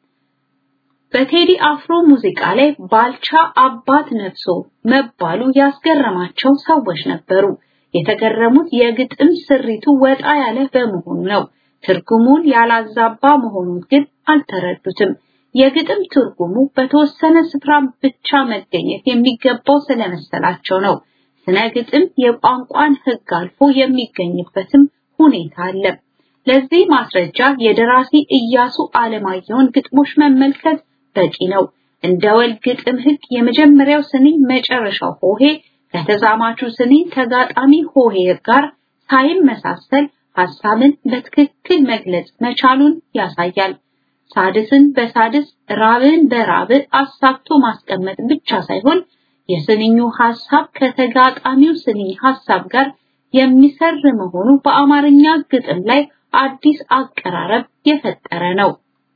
በቴዲ አፍሮ ሙዚቃ ላይ ባልቻ አባት ነፍሶ መባሉ ያስገረማቸው ሰዎች ነበሩ። የተገረሙት የግጥም ስሪቱ ወጣ ያለ በመሆኑ ነው። ትርጉሙን ያላዛባ መሆኑን ግን አልተረዱትም። የግጥም ትርጉሙ በተወሰነ ስፍራ ብቻ መገኘት የሚገባው ስለመሰላቸው ነው። ስነ ግጥም የቋንቋን ሕግ አልፎ የሚገኝበትም ሁኔታ አለ። ለዚህ ማስረጃ የደራሲ ኢያሱ አለማየሁን ግጥሞች መመልከት በቂ ነው። እንደ ወል ግጥም ሕግ የመጀመሪያው ስንኝ መጨረሻው ሆሄ ከተዛማቹ ስንኝ ተጋጣሚ ሆሄ ጋር ሳይመሳሰል ሐሳብን በትክክል መግለጽ መቻሉን ያሳያል። ሳድስን በሳድስ ራብን በራብ አሳክቶ ማስቀመጥ ብቻ ሳይሆን የስንኙ ሐሳብ ከተጋጣሚው ስንኝ ሐሳብ ጋር የሚሰር መሆኑ በአማርኛ ግጥም ላይ አዲስ አቀራረብ የፈጠረ ነው።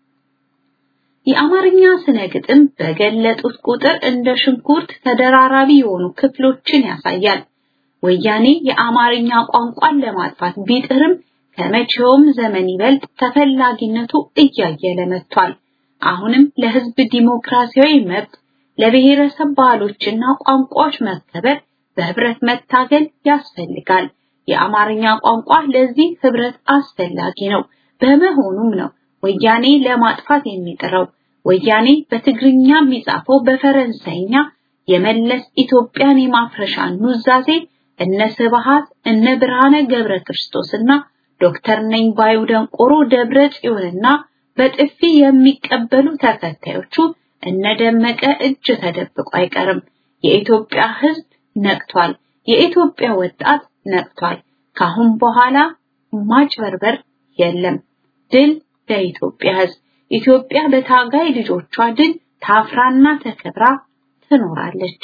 የአማርኛ ስነ ግጥም በገለጡት ቁጥር እንደ ሽንኩርት ተደራራቢ የሆኑ ክፍሎችን ያሳያል። ወያኔ የአማርኛ ቋንቋን ለማጥፋት ቢጥርም ከመቼውም ዘመን ይበልጥ ተፈላጊነቱ እያየለ መጥቷል። አሁንም ለሕዝብ ዲሞክራሲያዊ መብት፣ ለብሔረሰብ ባህሎችና ቋንቋዎች መከበር በህብረት መታገል ያስፈልጋል። የአማርኛ ቋንቋ ለዚህ ህብረት አስፈላጊ ነው። በመሆኑም ነው ወያኔ ለማጥፋት የሚጥረው። ወያኔ በትግርኛ የሚጻፈው በፈረንሳይኛ የመለስ ኢትዮጵያን የማፍረሻ ኑዛዜ እነ ስብሃት እነ ብርሃነ ገብረ ክርስቶስና ዶክተር ነኝ ባዩ ደንቆሮ ደብረ ጽዮንና በጥፊ የሚቀበሉ ተከታዮቹ እነ ደመቀ እጅ ተደብቆ አይቀርም። የኢትዮጵያ ህዝብ ነቅቷል። የኢትዮጵያ ወጣት ነቅቷል። ካሁን በኋላ ማጭበርበር የለም። ድል ለኢትዮጵያ ህዝብ። ኢትዮጵያ በታጋይ ልጆቿ ድል ታፍራና ተከብራ ትኖራለች።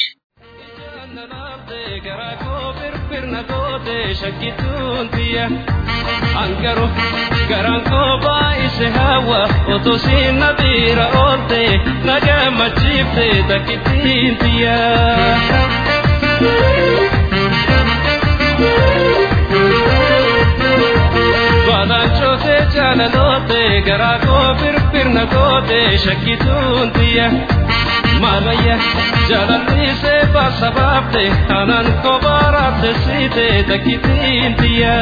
Ankaro garaan koo baay'ise hawa otoo siin na bira oolte na gammachiifte takkittiin tiyya. Baadaan cootee jaalaloote garaa koo firfirna goote shakkituun tiyya. Maalaya jaalalliisee baasa baafte anaan koo baaraate siite takkittiin tiyya.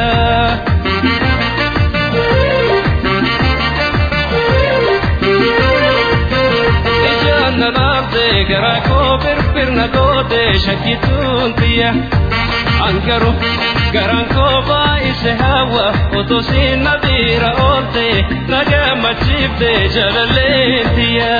Ijaanna laafte garaa koo firfirna goote shakkituun tiyya. Ankaru garaan koo baay'ise hawa otoo siin na bira oolte na gammachiifte jaalalleen tiyya.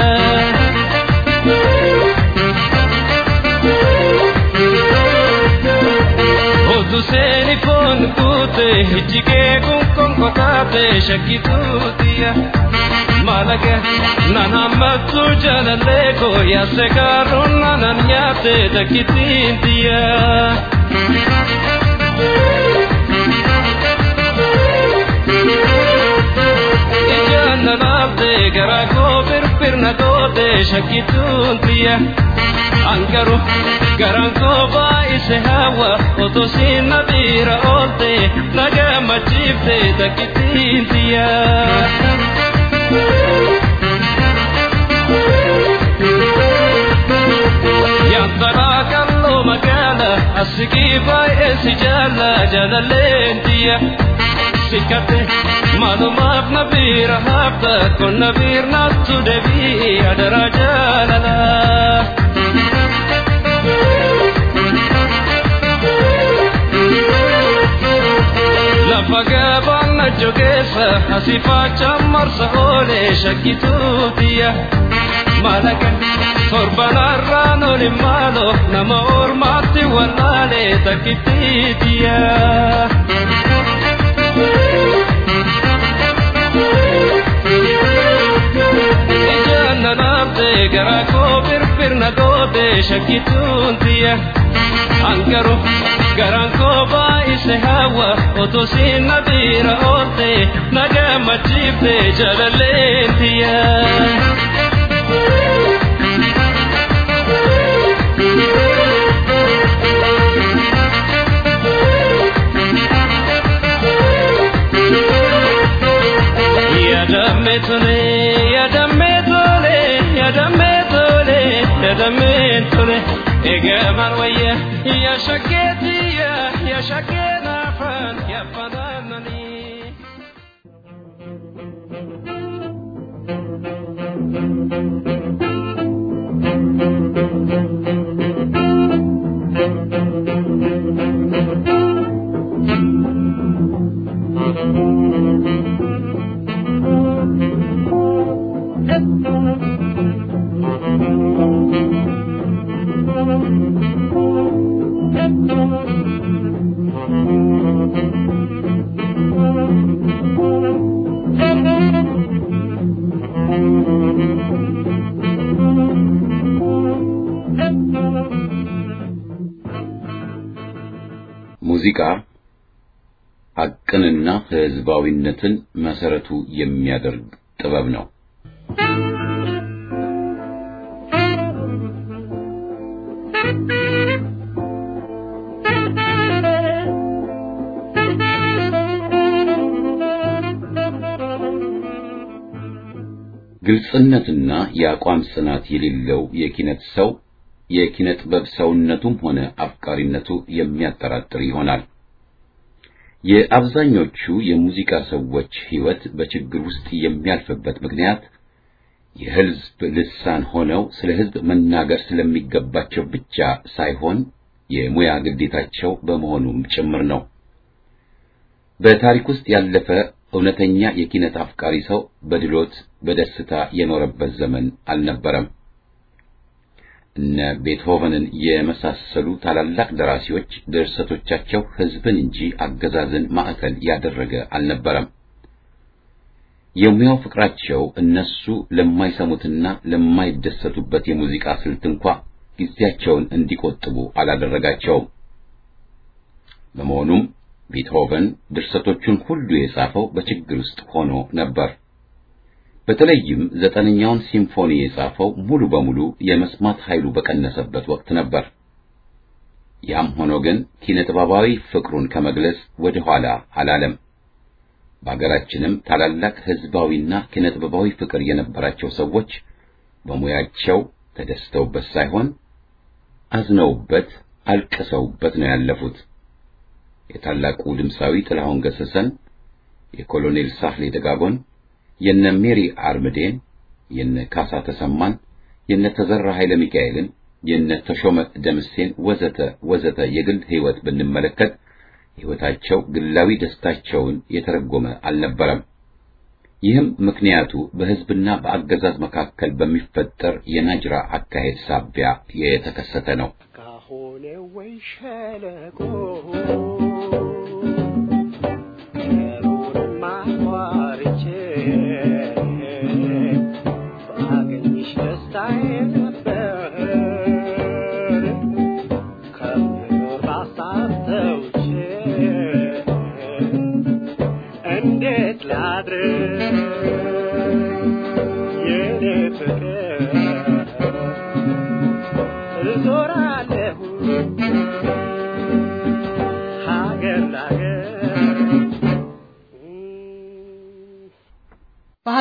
Otu seeni foon kuute ijjigee kun konkotaate shakkituutiya. Malaga nanan mattu jaalallee koo yaase gaaruun nanan nyaate takkitiintiya. Ijaanna laafte garaa koo firfirna goote shakkituun tiyya angaru garaan koo baay'ise hawa otoo siin na biira oolte na gammachiifte takkittiin tiyya. Yantaraa kalloo magaala asigii baay'ee si jaalla jaalalleen tiyya. Sikkate maalumaaf na biira hafta kun na biirnaattu deebii adaraa jaalala. Lafa gabaan na jogeessa asii faachaan marsa oolee shakkituu tiyya. Malaga torbanarraan oli maalo nama ormaatti wallaalee takkittii tiyya. Ijaan na dhaabde garaa koo firfirna goote shakkituun tiyya. Angaru garaan koo baay'ise hawa otoo siin na biira oolte na gammachiifte jaalalleen tiyya. Yadamme tole, yadamme tole, yadamme tole, yadamme tole. Egaman wayya, ya shaketiya, ya shakena fan, ya fananani. ሙዚቃ ሐቅንና ሕዝባዊነትን መሰረቱ የሚያደርግ ጥበብ ነው። ግልጽነትና የአቋም ጽናት የሌለው የኪነት ሰው የኪነ ጥበብ ሰውነቱም ሆነ አፍቃሪነቱ የሚያጠራጥር ይሆናል። የአብዛኞቹ የሙዚቃ ሰዎች ሕይወት በችግር ውስጥ የሚያልፍበት ምክንያት የሕዝብ ልሳን ሆነው ስለ ሕዝብ መናገር ስለሚገባቸው ብቻ ሳይሆን የሙያ ግዴታቸው በመሆኑም ጭምር ነው። በታሪክ ውስጥ ያለፈ እውነተኛ የኪነት አፍቃሪ ሰው በድሎት በደስታ የኖረበት ዘመን አልነበረም። እነ ቤትሆቨንን የመሳሰሉ ታላላቅ ደራሲዎች ድርሰቶቻቸው ሕዝብን እንጂ አገዛዝን ማዕከል ያደረገ አልነበረም። የሙያው ፍቅራቸው እነሱ ለማይሰሙትና ለማይደሰቱበት የሙዚቃ ስልት እንኳ ጊዜያቸውን እንዲቆጥቡ አላደረጋቸውም። በመሆኑም ቤትሆቨን ድርሰቶቹን ሁሉ የጻፈው በችግር ውስጥ ሆኖ ነበር። በተለይም ዘጠነኛውን ሲምፎኒ የጻፈው ሙሉ በሙሉ የመስማት ኃይሉ በቀነሰበት ወቅት ነበር። ያም ሆኖ ግን ኪነጥበባዊ ፍቅሩን ከመግለጽ ወደ ኋላ አላለም። በአገራችንም ታላላቅ ሕዝባዊና ኪነጥበባዊ ፍቅር የነበራቸው ሰዎች በሙያቸው ተደስተውበት ሳይሆን አዝነውበት፣ አልቅሰውበት ነው ያለፉት። የታላቁ ድምፃዊ ጥላሁን ገሰሰን፣ የኮሎኔል ሳህሌ ደጋጎን የነ ሜሪ አርምዴን፣ የነ ካሳ ተሰማን፣ የነ ተዘራ ኃይለ ሚካኤልን፣ የነ ተሾመ ደምሴን ወዘተ ወዘተ የግል ሕይወት ብንመለከት ሕይወታቸው ግላዊ ደስታቸውን የተረጎመ አልነበረም። ይህም ምክንያቱ በሕዝብና በአገዛዝ መካከል በሚፈጠር የናጅራ አካሄድ ሳቢያ የተከሰተ ነው። ካሆነ ወይ ሸለቆ ሩርማ ቋርቼ ባገኝሽ ደስታዬ ነበር ከምኖር ባሳብ ተውቼ እንዴት ላድር የኔ ፍቅር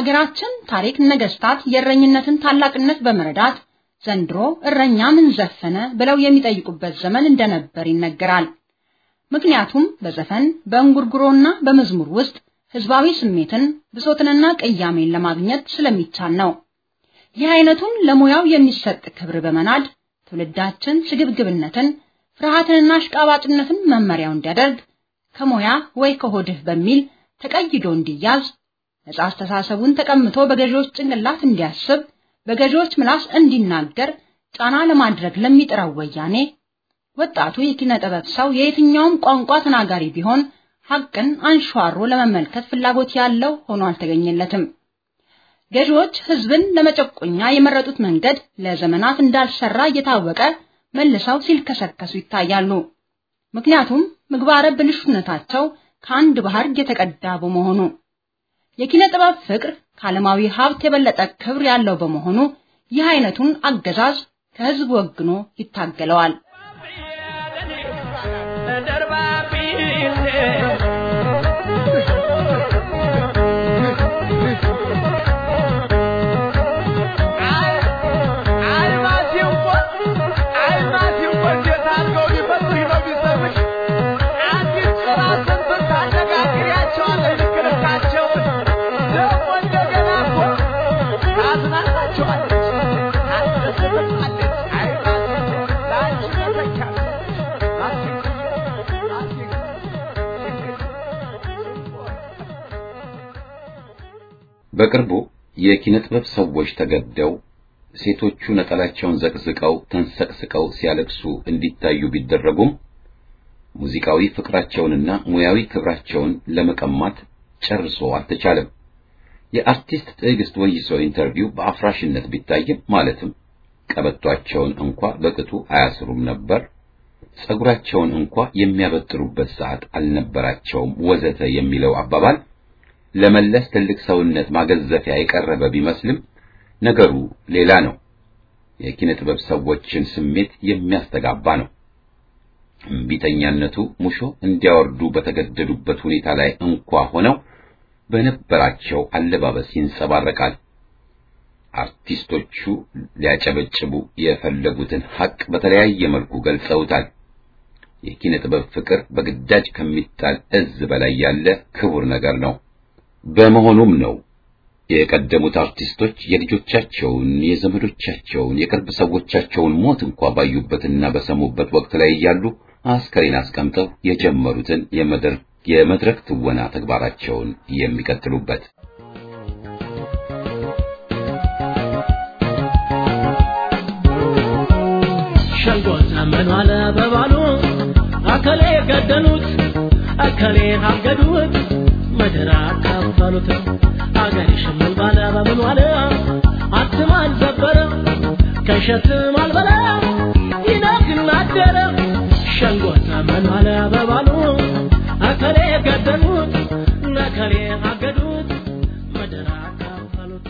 በሀገራችን ታሪክ ነገስታት የእረኝነትን ታላቅነት በመረዳት ዘንድሮ እረኛ ምን ዘፈነ ብለው የሚጠይቁበት ዘመን እንደነበር ይነገራል። ምክንያቱም በዘፈን በእንጉርጉሮና በመዝሙር ውስጥ ህዝባዊ ስሜትን ብሶትንና ቅያሜን ለማግኘት ስለሚቻል ነው። ይህ አይነቱን ለሙያው የሚሰጥ ክብር በመናድ ትውልዳችን ስግብግብነትን፣ ፍርሃትንና አሽቃባጭነትን መመሪያው እንዲያደርግ ከሙያ ወይ ከሆድህ በሚል ተቀይዶ እንዲያዝ ነጻ አስተሳሰቡን ተቀምቶ በገዢዎች ጭንቅላት እንዲያስብ በገዢዎች ምላስ እንዲናገር ጫና ለማድረግ ለሚጥረው ወያኔ ወጣቱ የኪነ ጥበብ ሰው የየትኛውም ቋንቋ ተናጋሪ ቢሆን ሐቅን አንሸዋሮ ለመመልከት ፍላጎት ያለው ሆኖ አልተገኘለትም። ገዢዎች ህዝብን ለመጨቆኛ የመረጡት መንገድ ለዘመናት እንዳልሰራ እየታወቀ መልሰው ሲልከሰከሱ ይታያሉ። ምክንያቱም ምግባረ ብልሹነታቸው ከአንድ ባህር የተቀዳ በመሆኑ የኪነ ጥበብ ፍቅር ከዓለማዊ ሀብት የበለጠ ክብር ያለው በመሆኑ ይህ አይነቱን አገዛዝ ከህዝብ ወግኖ ይታገለዋል። በቅርቡ የኪነ ጥበብ ሰዎች ተገደው ሴቶቹ ነጠላቸውን ዘቅዝቀው ተንሰቅስቀው ሲያለቅሱ እንዲታዩ ቢደረጉም ሙዚቃዊ ፍቅራቸውንና ሙያዊ ክብራቸውን ለመቀማት ጨርሶ አልተቻለም። የአርቲስት ትዕግስት ወይሶ ኢንተርቪው በአፍራሽነት ቢታይም ማለትም ቀበቷቸውን እንኳ በቅጡ አያስሩም ነበር፣ ጸጉራቸውን እንኳ የሚያበጥሩበት ሰዓት አልነበራቸውም፣ ወዘተ የሚለው አባባል ለመለስ ትልቅ ሰውነት ማገዘፊያ የቀረበ ቢመስልም ነገሩ ሌላ ነው። የኪነ ጥበብ ሰዎችን ስሜት የሚያስተጋባ ነው። እምቢተኛነቱ ሙሾ እንዲያወርዱ በተገደዱበት ሁኔታ ላይ እንኳ ሆነው በነበራቸው አለባበስ ይንጸባረቃል። አርቲስቶቹ ሊያጨበጭቡ የፈለጉትን ሐቅ በተለያየ መልኩ ገልጸውታል። የኪነ ጥበብ ፍቅር በግዳጅ ከሚጣል እዝ በላይ ያለ ክቡር ነገር ነው። በመሆኑም ነው የቀደሙት አርቲስቶች የልጆቻቸውን፣ የዘመዶቻቸውን፣ የቅርብ ሰዎቻቸውን ሞት እንኳ ባዩበትና በሰሙበት ወቅት ላይ እያሉ አስከሬን አስቀምጠው የጀመሩትን የመድረክ ትወና ተግባራቸውን የሚቀጥሉበት። ሸንጎ ዘመኑ አለ በባሉ አከሌ ገደሉት አከሌ አገዱት ምድር አካፈሉት አገር ሽምን ባለ በምን ዋለ አትም አልዘበረ ከሸትም አልበላ ይነግን አደረ ሸንጎ ዘመኑ አለ በባሉ አከሌ ገደሉት ነከሌ አገዱት ምድር አካፈሉት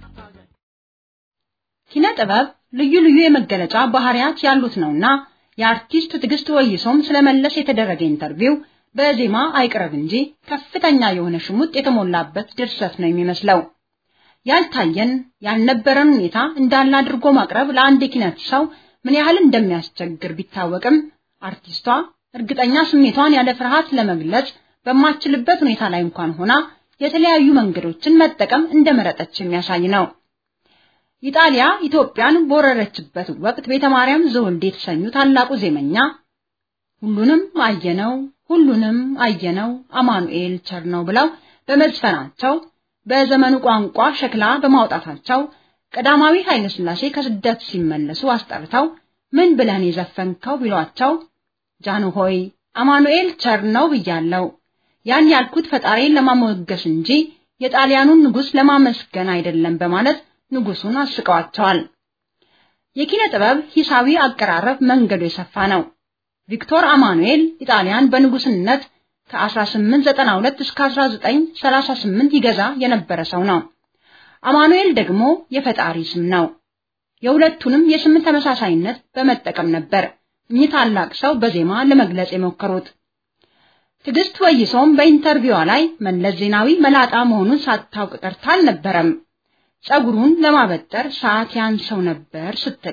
ኪነ ጥበብ ልዩ ልዩ የመገለጫ ባህሪያት ያሉት ነውና የአርቲስት ትዕግስት ወይሶም ስለመለስ የተደረገ ኢንተርቪው በዜማ አይቅረብ እንጂ ከፍተኛ የሆነ ሽሙጥ የተሞላበት ድርሰት ነው የሚመስለው። ያልታየን ያልነበረን ሁኔታ እንዳለ አድርጎ ማቅረብ ለአንድ የኪነት ሰው ምን ያህል እንደሚያስቸግር ቢታወቅም አርቲስቷ እርግጠኛ ስሜቷን ያለ ፍርሃት ለመግለጽ በማትችልበት ሁኔታ ላይ እንኳን ሆና የተለያዩ መንገዶችን መጠቀም እንደመረጠች የሚያሳይ ነው። ኢጣሊያ ኢትዮጵያን በወረረችበት ወቅት ቤተ ማርያም ዘወልድ የተሰኙ ታላቁ ዜመኛ ሁሉንም አየነው ሁሉንም አየነው አማኑኤል ቸር ነው ብለው በመዝፈናቸው በዘመኑ ቋንቋ ሸክላ በማውጣታቸው ቀዳማዊ ኃይለ ሥላሴ ከስደት ሲመለሱ አስጠርተው ምን ብለን የዘፈንከው ቢሏቸው ጃኑ ሆይ አማኑኤል ቸር ነው ብያለው። ያን ያልኩት ፈጣሪን ለማሞገስ እንጂ የጣሊያኑን ንጉሥ ለማመስገን አይደለም በማለት ንጉሱን አስቀዋቸዋል። የኪነ ጥበብ ሂሳዊ አቀራረብ መንገዱ የሰፋ ነው። ቪክቶር አማኑኤል ኢጣሊያን በንጉስነት ከ1892 እስከ 1938 ይገዛ የነበረ ሰው ነው። አማኑኤል ደግሞ የፈጣሪ ስም ነው። የሁለቱንም የስም ተመሳሳይነት በመጠቀም ነበር እኚህ ታላቅ ሰው በዜማ ለመግለጽ የሞከሩት። ትዕግስት ወይሶም በኢንተርቪዋ ላይ መለስ ዜናዊ መላጣ መሆኑን ሳታውቅ ቀርታ አልነበረም። ጸጉሩን ለማበጠር ሰዓት ያንሰው ነበር ስትል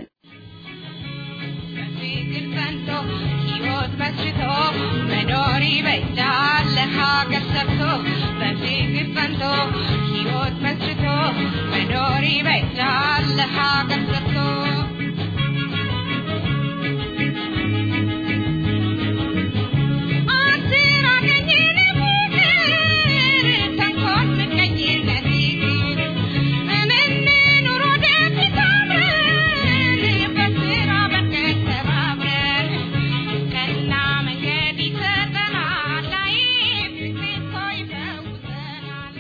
በፍቅር ጸንቶ ሕይወት መስርቶ መኖር ይበጃል ለሀገር ሰርቶ በፍቅር ጸንቶ ሕይወት መስርቶ መኖር ይበጃል ለሀገር ሰርቶ አስር አገኘን ፍቅር ተንኮል ምቀኝነት ይቅር እንኑር ወደፊት አብረን በስራ በርከት ተባብረን ቀና መንገድ ይሰጠናል ላይፍ ፍቅር ይፈውሰናል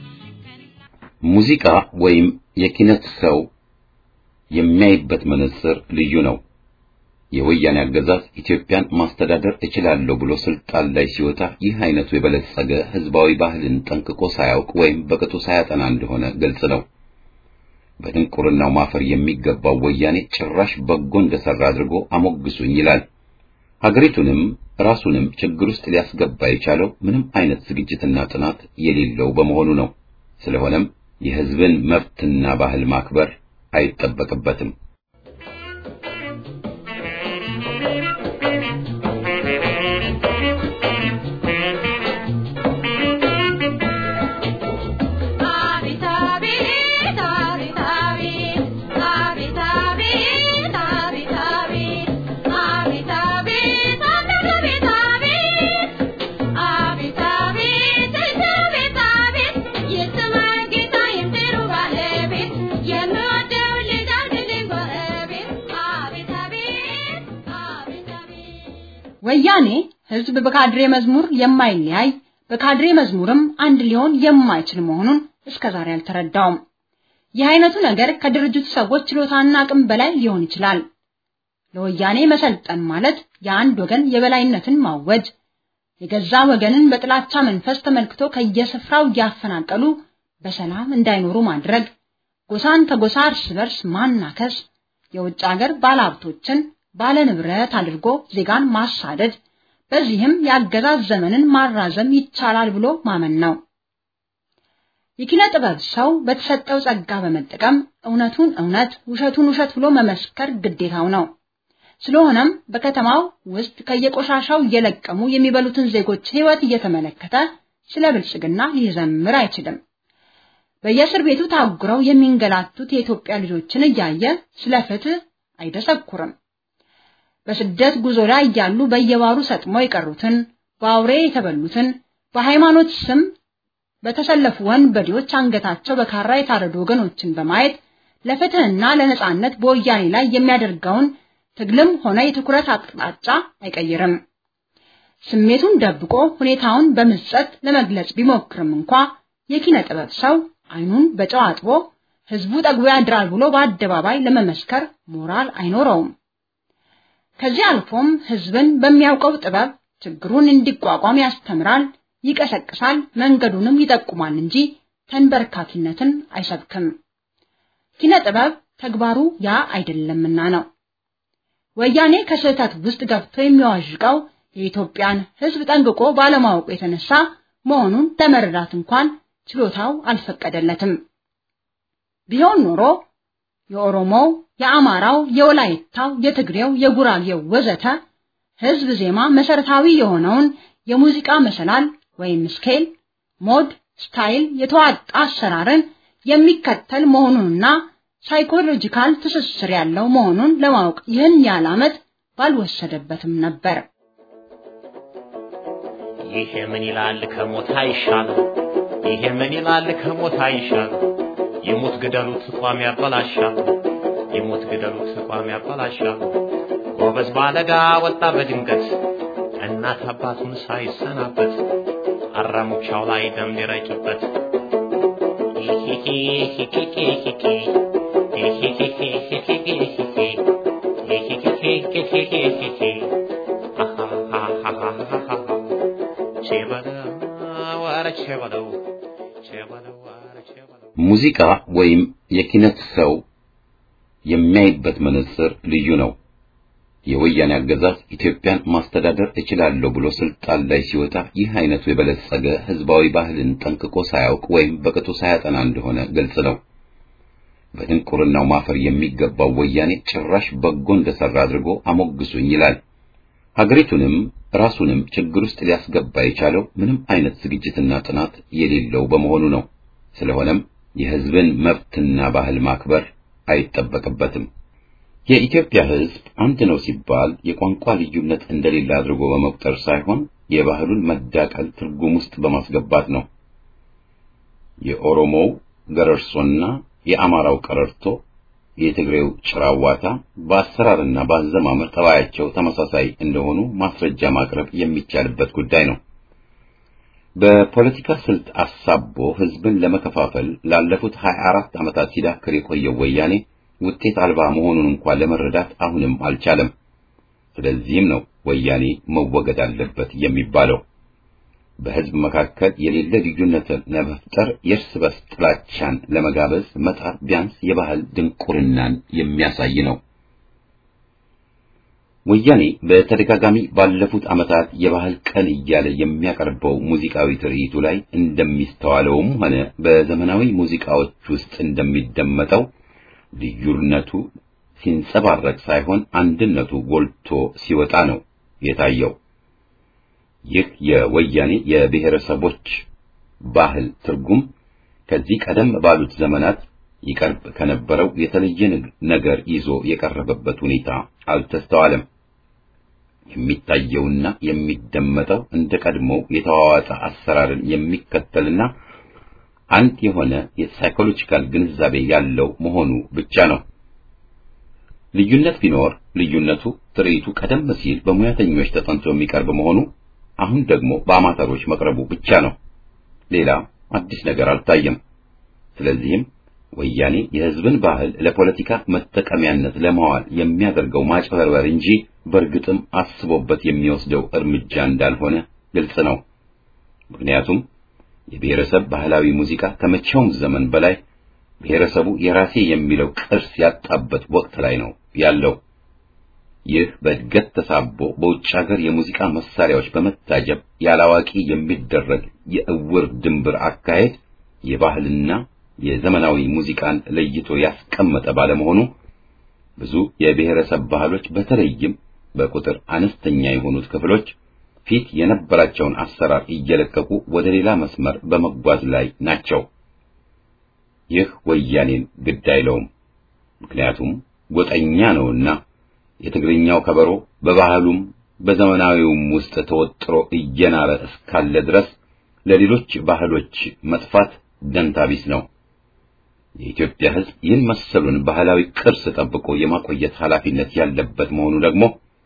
ሙዚቃ ወይም የኪነት ሰው የሚያይበት መነጽር ልዩ ነው። የወያኔ አገዛዝ ኢትዮጵያን ማስተዳደር እችላለሁ ብሎ ስልጣን ላይ ሲወጣ ይህ አይነቱ የበለጸገ ህዝባዊ ባህልን ጠንቅቆ ሳያውቅ ወይም በቅጡ ሳያጠና እንደሆነ ግልጽ ነው። በድንቁርናው ማፈር የሚገባው ወያኔ ጭራሽ በጎ እንደሰራ አድርጎ አሞግሱኝ ይላል። ሀገሪቱንም ራሱንም ችግር ውስጥ ሊያስገባ የቻለው ምንም አይነት ዝግጅትና ጥናት የሌለው በመሆኑ ነው። ስለሆነም የህዝብን መብትና ባህል ማክበር አይጠበቅበትም። አቤት አቤት አቤት አቤት አቤት አቤት አቤት አቤት አቤት አቤት አቤት አቤት አቤት አቤት አቤት የሰማይ ጌታ የምድሩ ባለቤት የምወደው ልጅ አድርግልኝ ጎረቤት አቤት አቤት አቤት አቤት ወያኔ ህዝብ በካድሬ መዝሙር የማይለያይ በካድሬ መዝሙርም አንድ ሊሆን የማይችል መሆኑን እስከዛሬ አልተረዳውም። ይህ አይነቱ ነገር ከድርጅቱ ሰዎች ችሎታና አቅም በላይ ሊሆን ይችላል። ለወያኔ መሰልጠን ማለት የአንድ ወገን የበላይነትን ማወጅ፣ የገዛ ወገንን በጥላቻ መንፈስ ተመልክቶ ከየስፍራው እያፈናቀሉ በሰላም እንዳይኖሩ ማድረግ፣ ጎሳን ከጎሳ እርስ በርስ ማናከስ፣ የውጭ ሀገር ባለሀብቶችን ባለ ንብረት አድርጎ ዜጋን ማሳደድ፣ በዚህም የአገዛዝ ዘመንን ማራዘም ይቻላል ብሎ ማመን ነው። የኪነ ጥበብ ሰው በተሰጠው ጸጋ በመጠቀም እውነቱን እውነት ውሸቱን ውሸት ብሎ መመስከር ግዴታው ነው። ስለሆነም በከተማው ውስጥ ከየቆሻሻው እየለቀሙ የሚበሉትን ዜጎች ሕይወት እየተመለከተ ስለ ብልጽግና ሊዘምር አይችልም። በየእስር ቤቱ ታጉረው የሚንገላቱት የኢትዮጵያ ልጆችን እያየ ስለ ፍትህ አይደሰኩርም። በስደት ጉዞ ላይ እያሉ በየባሩ ሰጥመው የቀሩትን፣ በአውሬ የተበሉትን፣ በሃይማኖት ስም በተሰለፉ ወንበዴዎች አንገታቸው በካራ የታረዱ ወገኖችን በማየት ለፍትህና ለነጻነት በወያኔ ላይ የሚያደርገውን ትግልም ሆነ የትኩረት አቅጣጫ አይቀይርም። ስሜቱን ደብቆ ሁኔታውን በምጸት ለመግለጽ ቢሞክርም እንኳ የኪነ ጥበብ ሰው አይኑን በጨው አጥቦ ህዝቡ ጠግቦ ያድራል ብሎ በአደባባይ ለመመስከር ሞራል አይኖረውም። ከዚህ አልፎም ህዝብን በሚያውቀው ጥበብ ችግሩን እንዲቋቋም ያስተምራል፣ ይቀሰቅሳል፣ መንገዱንም ይጠቁማል እንጂ ተንበርካኪነትን አይሰብክም። ኪነ ጥበብ ተግባሩ ያ አይደለምና ነው። ወያኔ ከስህተት ውስጥ ገብቶ የሚዋዥቀው የኢትዮጵያን ህዝብ ጠንቅቆ ባለማወቁ የተነሳ መሆኑን ለመረዳት እንኳን ችሎታው አልፈቀደለትም። ቢሆን ኖሮ የኦሮሞው፣ የአማራው፣ የወላይታው፣ የትግሬው፣ የጉራጌው ወዘተ ህዝብ ዜማ መሰረታዊ የሆነውን የሙዚቃ መሰላል ወይም ስኬል፣ ሞድ፣ ስታይል የተዋጣ አሰራርን የሚከተል መሆኑንና ሳይኮሎጂካል ትስስር ያለው መሆኑን ለማወቅ ይህን ያህል ዓመት ባልወሰደበትም ነበር። ይሄ ምን ይላል ከሞት አይሻል፣ ይሄ ምን ይላል ከሞት አይሻል። የሞት ግደሉት ቋሚ ያበላሻል፣ የሞት ግደሉት ቋሚ ያበላሻል። ጎበዝ ባለጋ ወጣ በድንገት እናት አባቱን ሳይሰናበት አራሙቻው ላይ ደም ሊረጭበት ሙዚቃ ወይም የኪነት ሰው የሚያይበት መነጽር ልዩ ነው። የወያኔ አገዛዝ ኢትዮጵያን ማስተዳደር እችላለሁ ብሎ ስልጣን ላይ ሲወጣ ይህ አይነቱ የበለጸገ ህዝባዊ ባህልን ጠንቅቆ ሳያውቅ ወይም በቅጡ ሳያጠና እንደሆነ ግልጽ ነው። በድንቁርናው ማፈር የሚገባው ወያኔ ጭራሽ በጎ እንደሰራ አድርጎ አሞግሱኝ ይላል። ሀገሪቱንም ራሱንም ችግር ውስጥ ሊያስገባ የቻለው ምንም አይነት ዝግጅትና ጥናት የሌለው በመሆኑ ነው። ስለሆነም የህዝብን መብትና ባህል ማክበር አይጠበቅበትም። የኢትዮጵያ ህዝብ አንድ ነው ሲባል የቋንቋ ልዩነት እንደሌለ አድርጎ በመቁጠር ሳይሆን የባህሉን መዳቀል ትርጉም ውስጥ በማስገባት ነው። የኦሮሞው ገረርሶና የአማራው ቀረርቶ፣ የትግሬው ጭራዋታ በአሰራርና በአዘማመር ጠባያቸው ተመሳሳይ እንደሆኑ ማስረጃ ማቅረብ የሚቻልበት ጉዳይ ነው። በፖለቲካ ስልት አሳቦ ህዝብን ለመከፋፈል ላለፉት 24 ዓመታት ሲዳክር የቆየው ወያኔ ውጤት አልባ መሆኑን እንኳን ለመረዳት አሁንም አልቻለም። ስለዚህም ነው ወያኔ መወገድ አለበት የሚባለው። በህዝብ መካከል የሌለ ልዩነትን ለመፍጠር የእርስ በርስ ጥላቻን ለመጋበዝ መጣር ቢያንስ የባህል ድንቁርናን የሚያሳይ ነው። ወያኔ በተደጋጋሚ ባለፉት ዓመታት የባህል ቀን እያለ የሚያቀርበው ሙዚቃዊ ትርኢቱ ላይ እንደሚስተዋለውም ሆነ በዘመናዊ ሙዚቃዎች ውስጥ እንደሚደመጠው ልዩነቱ ሲንጸባረቅ ሳይሆን አንድነቱ ጎልቶ ሲወጣ ነው የታየው። ይህ የወያኔ የብሔረሰቦች ባህል ትርጉም ከዚህ ቀደም ባሉት ዘመናት ይቀርብ ከነበረው የተለየ ነገር ይዞ የቀረበበት ሁኔታ አልተስተዋለም። የሚታየውና የሚደመጠው እንደ ቀድሞው የተዋዋጠ አሰራርን የሚከተልና አንድ የሆነ የሳይኮሎጂካል ግንዛቤ ያለው መሆኑ ብቻ ነው። ልዩነት ቢኖር ልዩነቱ ትርኢቱ ቀደም ሲል በሙያተኞች ተጠንቶ የሚቀርብ መሆኑ አሁን ደግሞ በአማተሮች መቅረቡ ብቻ ነው። ሌላ አዲስ ነገር አልታየም። ስለዚህም ወያኔ የሕዝብን ባህል ለፖለቲካ መጠቀሚያነት ለማዋል የሚያደርገው ማጭበርበር እንጂ በእርግጥም አስቦበት የሚወስደው እርምጃ እንዳልሆነ ግልጽ ነው። ምክንያቱም የብሔረሰብ ባህላዊ ሙዚቃ ከመቼውም ዘመን በላይ ብሔረሰቡ የራሴ የሚለው ቅርስ ያጣበት ወቅት ላይ ነው ያለው። ይህ በእድገት ተሳቦ በውጭ ሀገር የሙዚቃ መሳሪያዎች በመታጀብ ያላዋቂ የሚደረግ የእውር ድንብር አካሄድ የባህልና የዘመናዊ ሙዚቃን ለይቶ ያስቀመጠ ባለመሆኑ ብዙ የብሔረሰብ ባህሎች በተለይም በቁጥር አነስተኛ የሆኑት ክፍሎች ፊት የነበራቸውን አሰራር እየለቀቁ ወደ ሌላ መስመር በመጓዝ ላይ ናቸው። ይህ ወያኔን ግድ አይለውም። ምክንያቱም ጎጠኛ ነውና የትግርኛው ከበሮ በባህሉም በዘመናዊውም ውስጥ ተወጥሮ እየናረ እስካለ ድረስ ለሌሎች ባህሎች መጥፋት ደንታቢስ ነው። የኢትዮጵያ ሕዝብ ይህን መሰሉን ባህላዊ ቅርስ ጠብቆ የማቆየት ኃላፊነት ያለበት መሆኑ ደግሞ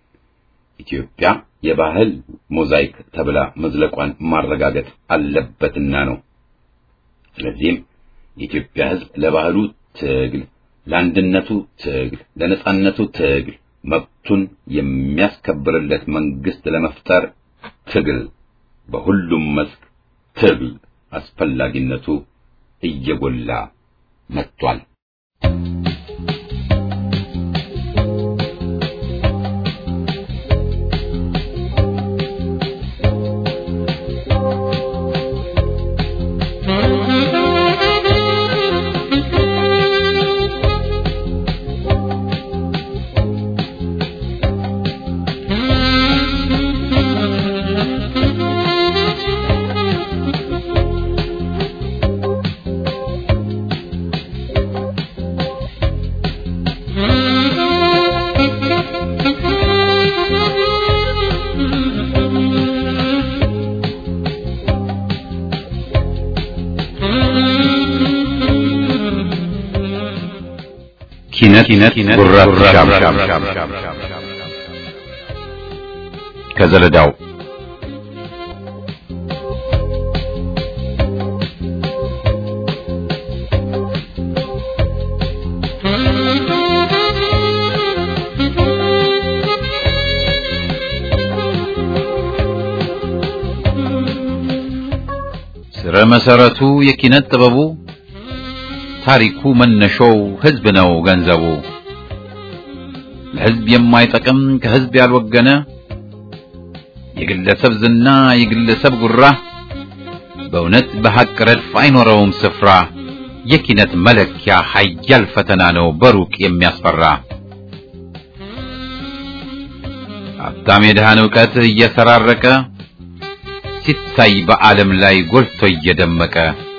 ኢትዮጵያ የባህል ሞዛይክ ተብላ መዝለቋን ማረጋገጥ አለበትና ነው። ስለዚህም የኢትዮጵያ ሕዝብ ለባህሉ ትግል፣ ለአንድነቱ ትግል፣ ለነጻነቱ ትግል መብቱን የሚያስከብርለት መንግስት ለመፍጠር ትግል፣ በሁሉም መስክ ትግል አስፈላጊነቱ እየጎላ መጥቷል። ኪነት ጉራሻም ከዘለዳው ስረ መሰረቱ የኪነት ጥበቡ ታሪኩ መነሾው ህዝብ ነው ገንዘቡ። ለሕዝብ የማይጠቅም ከሕዝብ ያልወገነ የግለሰብ ዝና የግለሰብ ጉራ በእውነት በሐቅ ረድፍ አይኖረውም ስፍራ የኪነት መለኪያ ኃያል ፈተና ነው በሩቅ የሚያስፈራ ሀብታም የድሃን ዕውቀት እየሰራረቀ ሲታይ በዓለም ላይ ጎልቶ እየደመቀ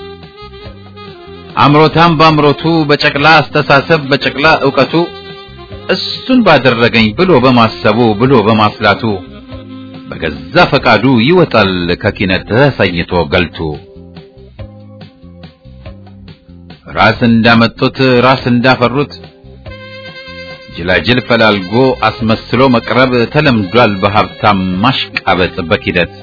አምሮታም በአምሮቱ በጨቅላ አስተሳሰብ በጨቅላ ዕውቀቱ እሱን ባደረገኝ ብሎ በማሰቡ ብሎ በማስላቱ በገዛ ፈቃዱ ይወጣል ከኪነት ተሰኝቶ ገልቱ ራስ እንዳመጡት ራስ እንዳፈሩት ጅላጅል ፈላልጎ አስመስሎ መቅረብ ተለምዷል በሀብታም ማሽቃበጥ በኪደት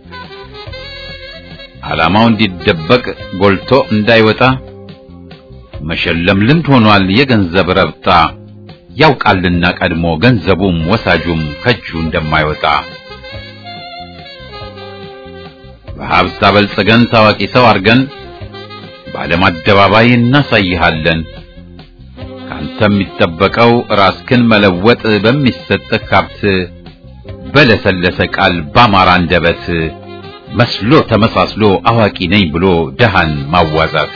ዓላማው እንዲደበቅ ጎልቶ እንዳይወጣ መሸለም ልምድ ሆኗል የገንዘብ ረብጣ ያውቃልና ቀድሞ ገንዘቡም ወሳጁም ከእጁ እንደማይወጣ በሀብት አበልጽገን ታዋቂ ሰው አርገን በዓለም አደባባይ እናሳይሃለን። ካንተ የሚጠበቀው ራስክን መለወጥ በሚሰጥህ ሀብት በለሰለሰ ቃል ባማራ አንደበት መስሎ ተመሳስሎ አዋቂ ነኝ ብሎ ደሃን ማዋዛት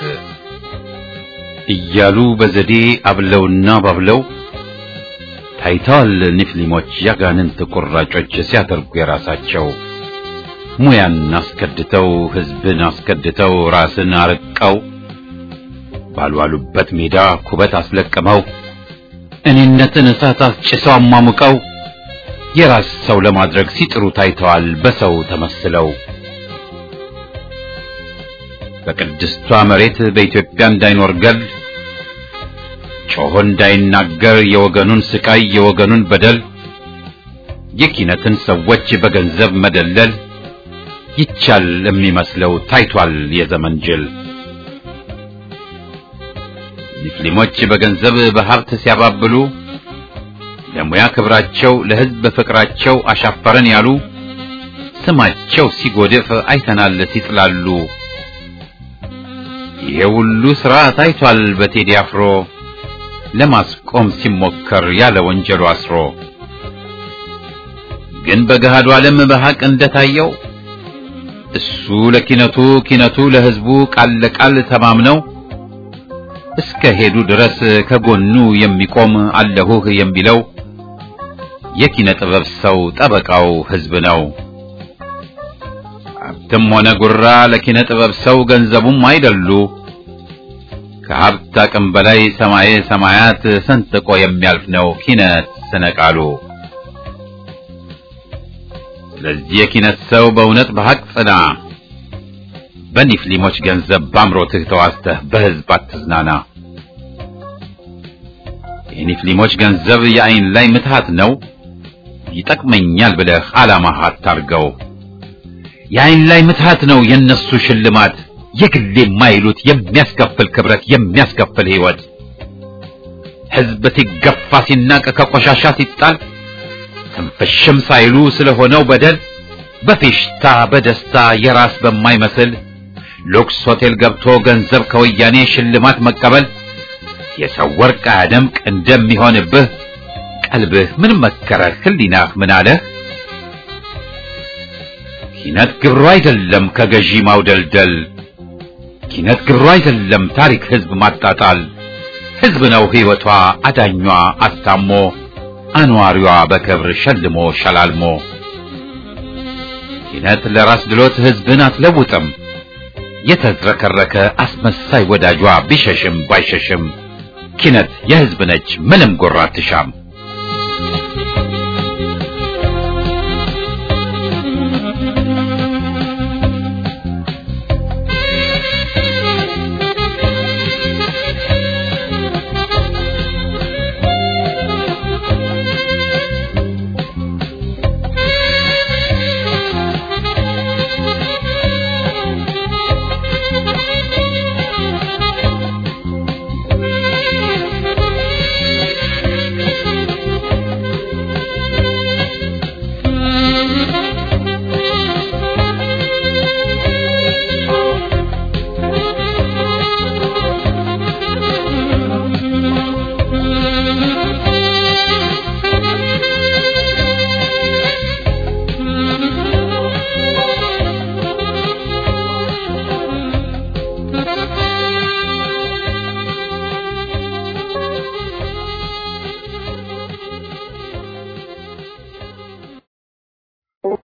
እያሉ በዘዴ አብለውና ባብለው ታይተዋል ኒፍሊሞች ያጋንንት ቁራጮች ሲያደርጉ የራሳቸው ሙያን አስከድተው ሕዝብን አስከድተው ራስን አርቀው ባልዋሉበት ሜዳ ኩበት አስለቅመው እኔነትን እሳት አስጭሰው አሟሙቀው የራስ ሰው ለማድረግ ሲጥሩ ታይተዋል በሰው ተመስለው በቅድስቷ መሬት በኢትዮጵያ እንዳይኖር ገል ጮሆ እንዳይናገር የወገኑን ስቃይ የወገኑን በደል የኪነትን ሰዎች በገንዘብ መደለል ይቻል የሚመስለው ታይቷል የዘመን ጅል። ሙስሊሞች በገንዘብ በሀብት ሲያባብሉ ለሙያ ክብራቸው ለሕዝብ ፍቅራቸው አሻፈረን ያሉ ስማቸው ሲጎድፍ አይተናል ሲጥላሉ። ይሄ ሁሉ ሥራ ታይቷል በቴዲ አፍሮ ለማስቆም ሲሞከር ያለ ወንጀሉ አስሮ ግን በገሃዱ ዓለም በሐቅ እንደታየው እሱ ለኪነቱ ኪነቱ ለሕዝቡ ቃል ለቃል ተማምነው እስከ ሄዱ ድረስ ከጎኑ የሚቆም አለሁህ የሚለው የኪነ ጥበብ ሰው ጠበቃው ሕዝብ ነው። ሀብትም ሆነ ጉራ ለኪነ ጥበብ ሰው ገንዘቡም አይደሉ። ከሀብት አቅም በላይ ሰማየ ሰማያት ሰንጥቆ የሚያልፍ ነው ኪነት ስነ ቃሉ። ስለዚህ የኪነት ሰው በእውነት በሐቅ ጽና፣ በኒፍሊሞች ገንዘብ በአምሮትህ ተዋስተህ በሕዝብ አትዝናና። የኒፍሊሞች ገንዘብ የአይን ላይ ምትሃት ነው፣ ይጠቅመኛል ብለህ ዓላማህ አታርገው። የአይን ላይ ምትሃት ነው የነሱ ሽልማት የግሌ የማይሉት የሚያስከፍል ክብረት የሚያስከፍል ሕይወት ሕዝብ ሲገፋ ሲናቅ ከቆሻሻ ሲጣል ትንፍሽም ሳይሉ ስለሆነው በደል በፌሽታ በደስታ የራስ በማይመስል ሉክስ ሆቴል ገብቶ ገንዘብ ከወያኔ ሽልማት መቀበል የሰው ወርቅ አያደምቅ እንደሚሆንብህ ቀልብህ ምን መከረህ? ህሊናህ ምን አለህ? ኪነት ግብሩ አይደለም ከገዢ ማውደልደል ኪነት ግብሩ አይደለም ታሪክ ህዝብ ማጣጣል ህዝብ ነው ሕይወቷ አዳኟ አስታሞ አኗሪዋ በክብር ሸልሞ ሸላልሞ ኪነት ለራስ ድሎት ህዝብን አትለውጥም የተዝረከረከ አስመሳይ ወዳጇ ቢሸሽም ባይሸሽም ኪነት የህዝብ ነች ምንም ጎራ አትሻም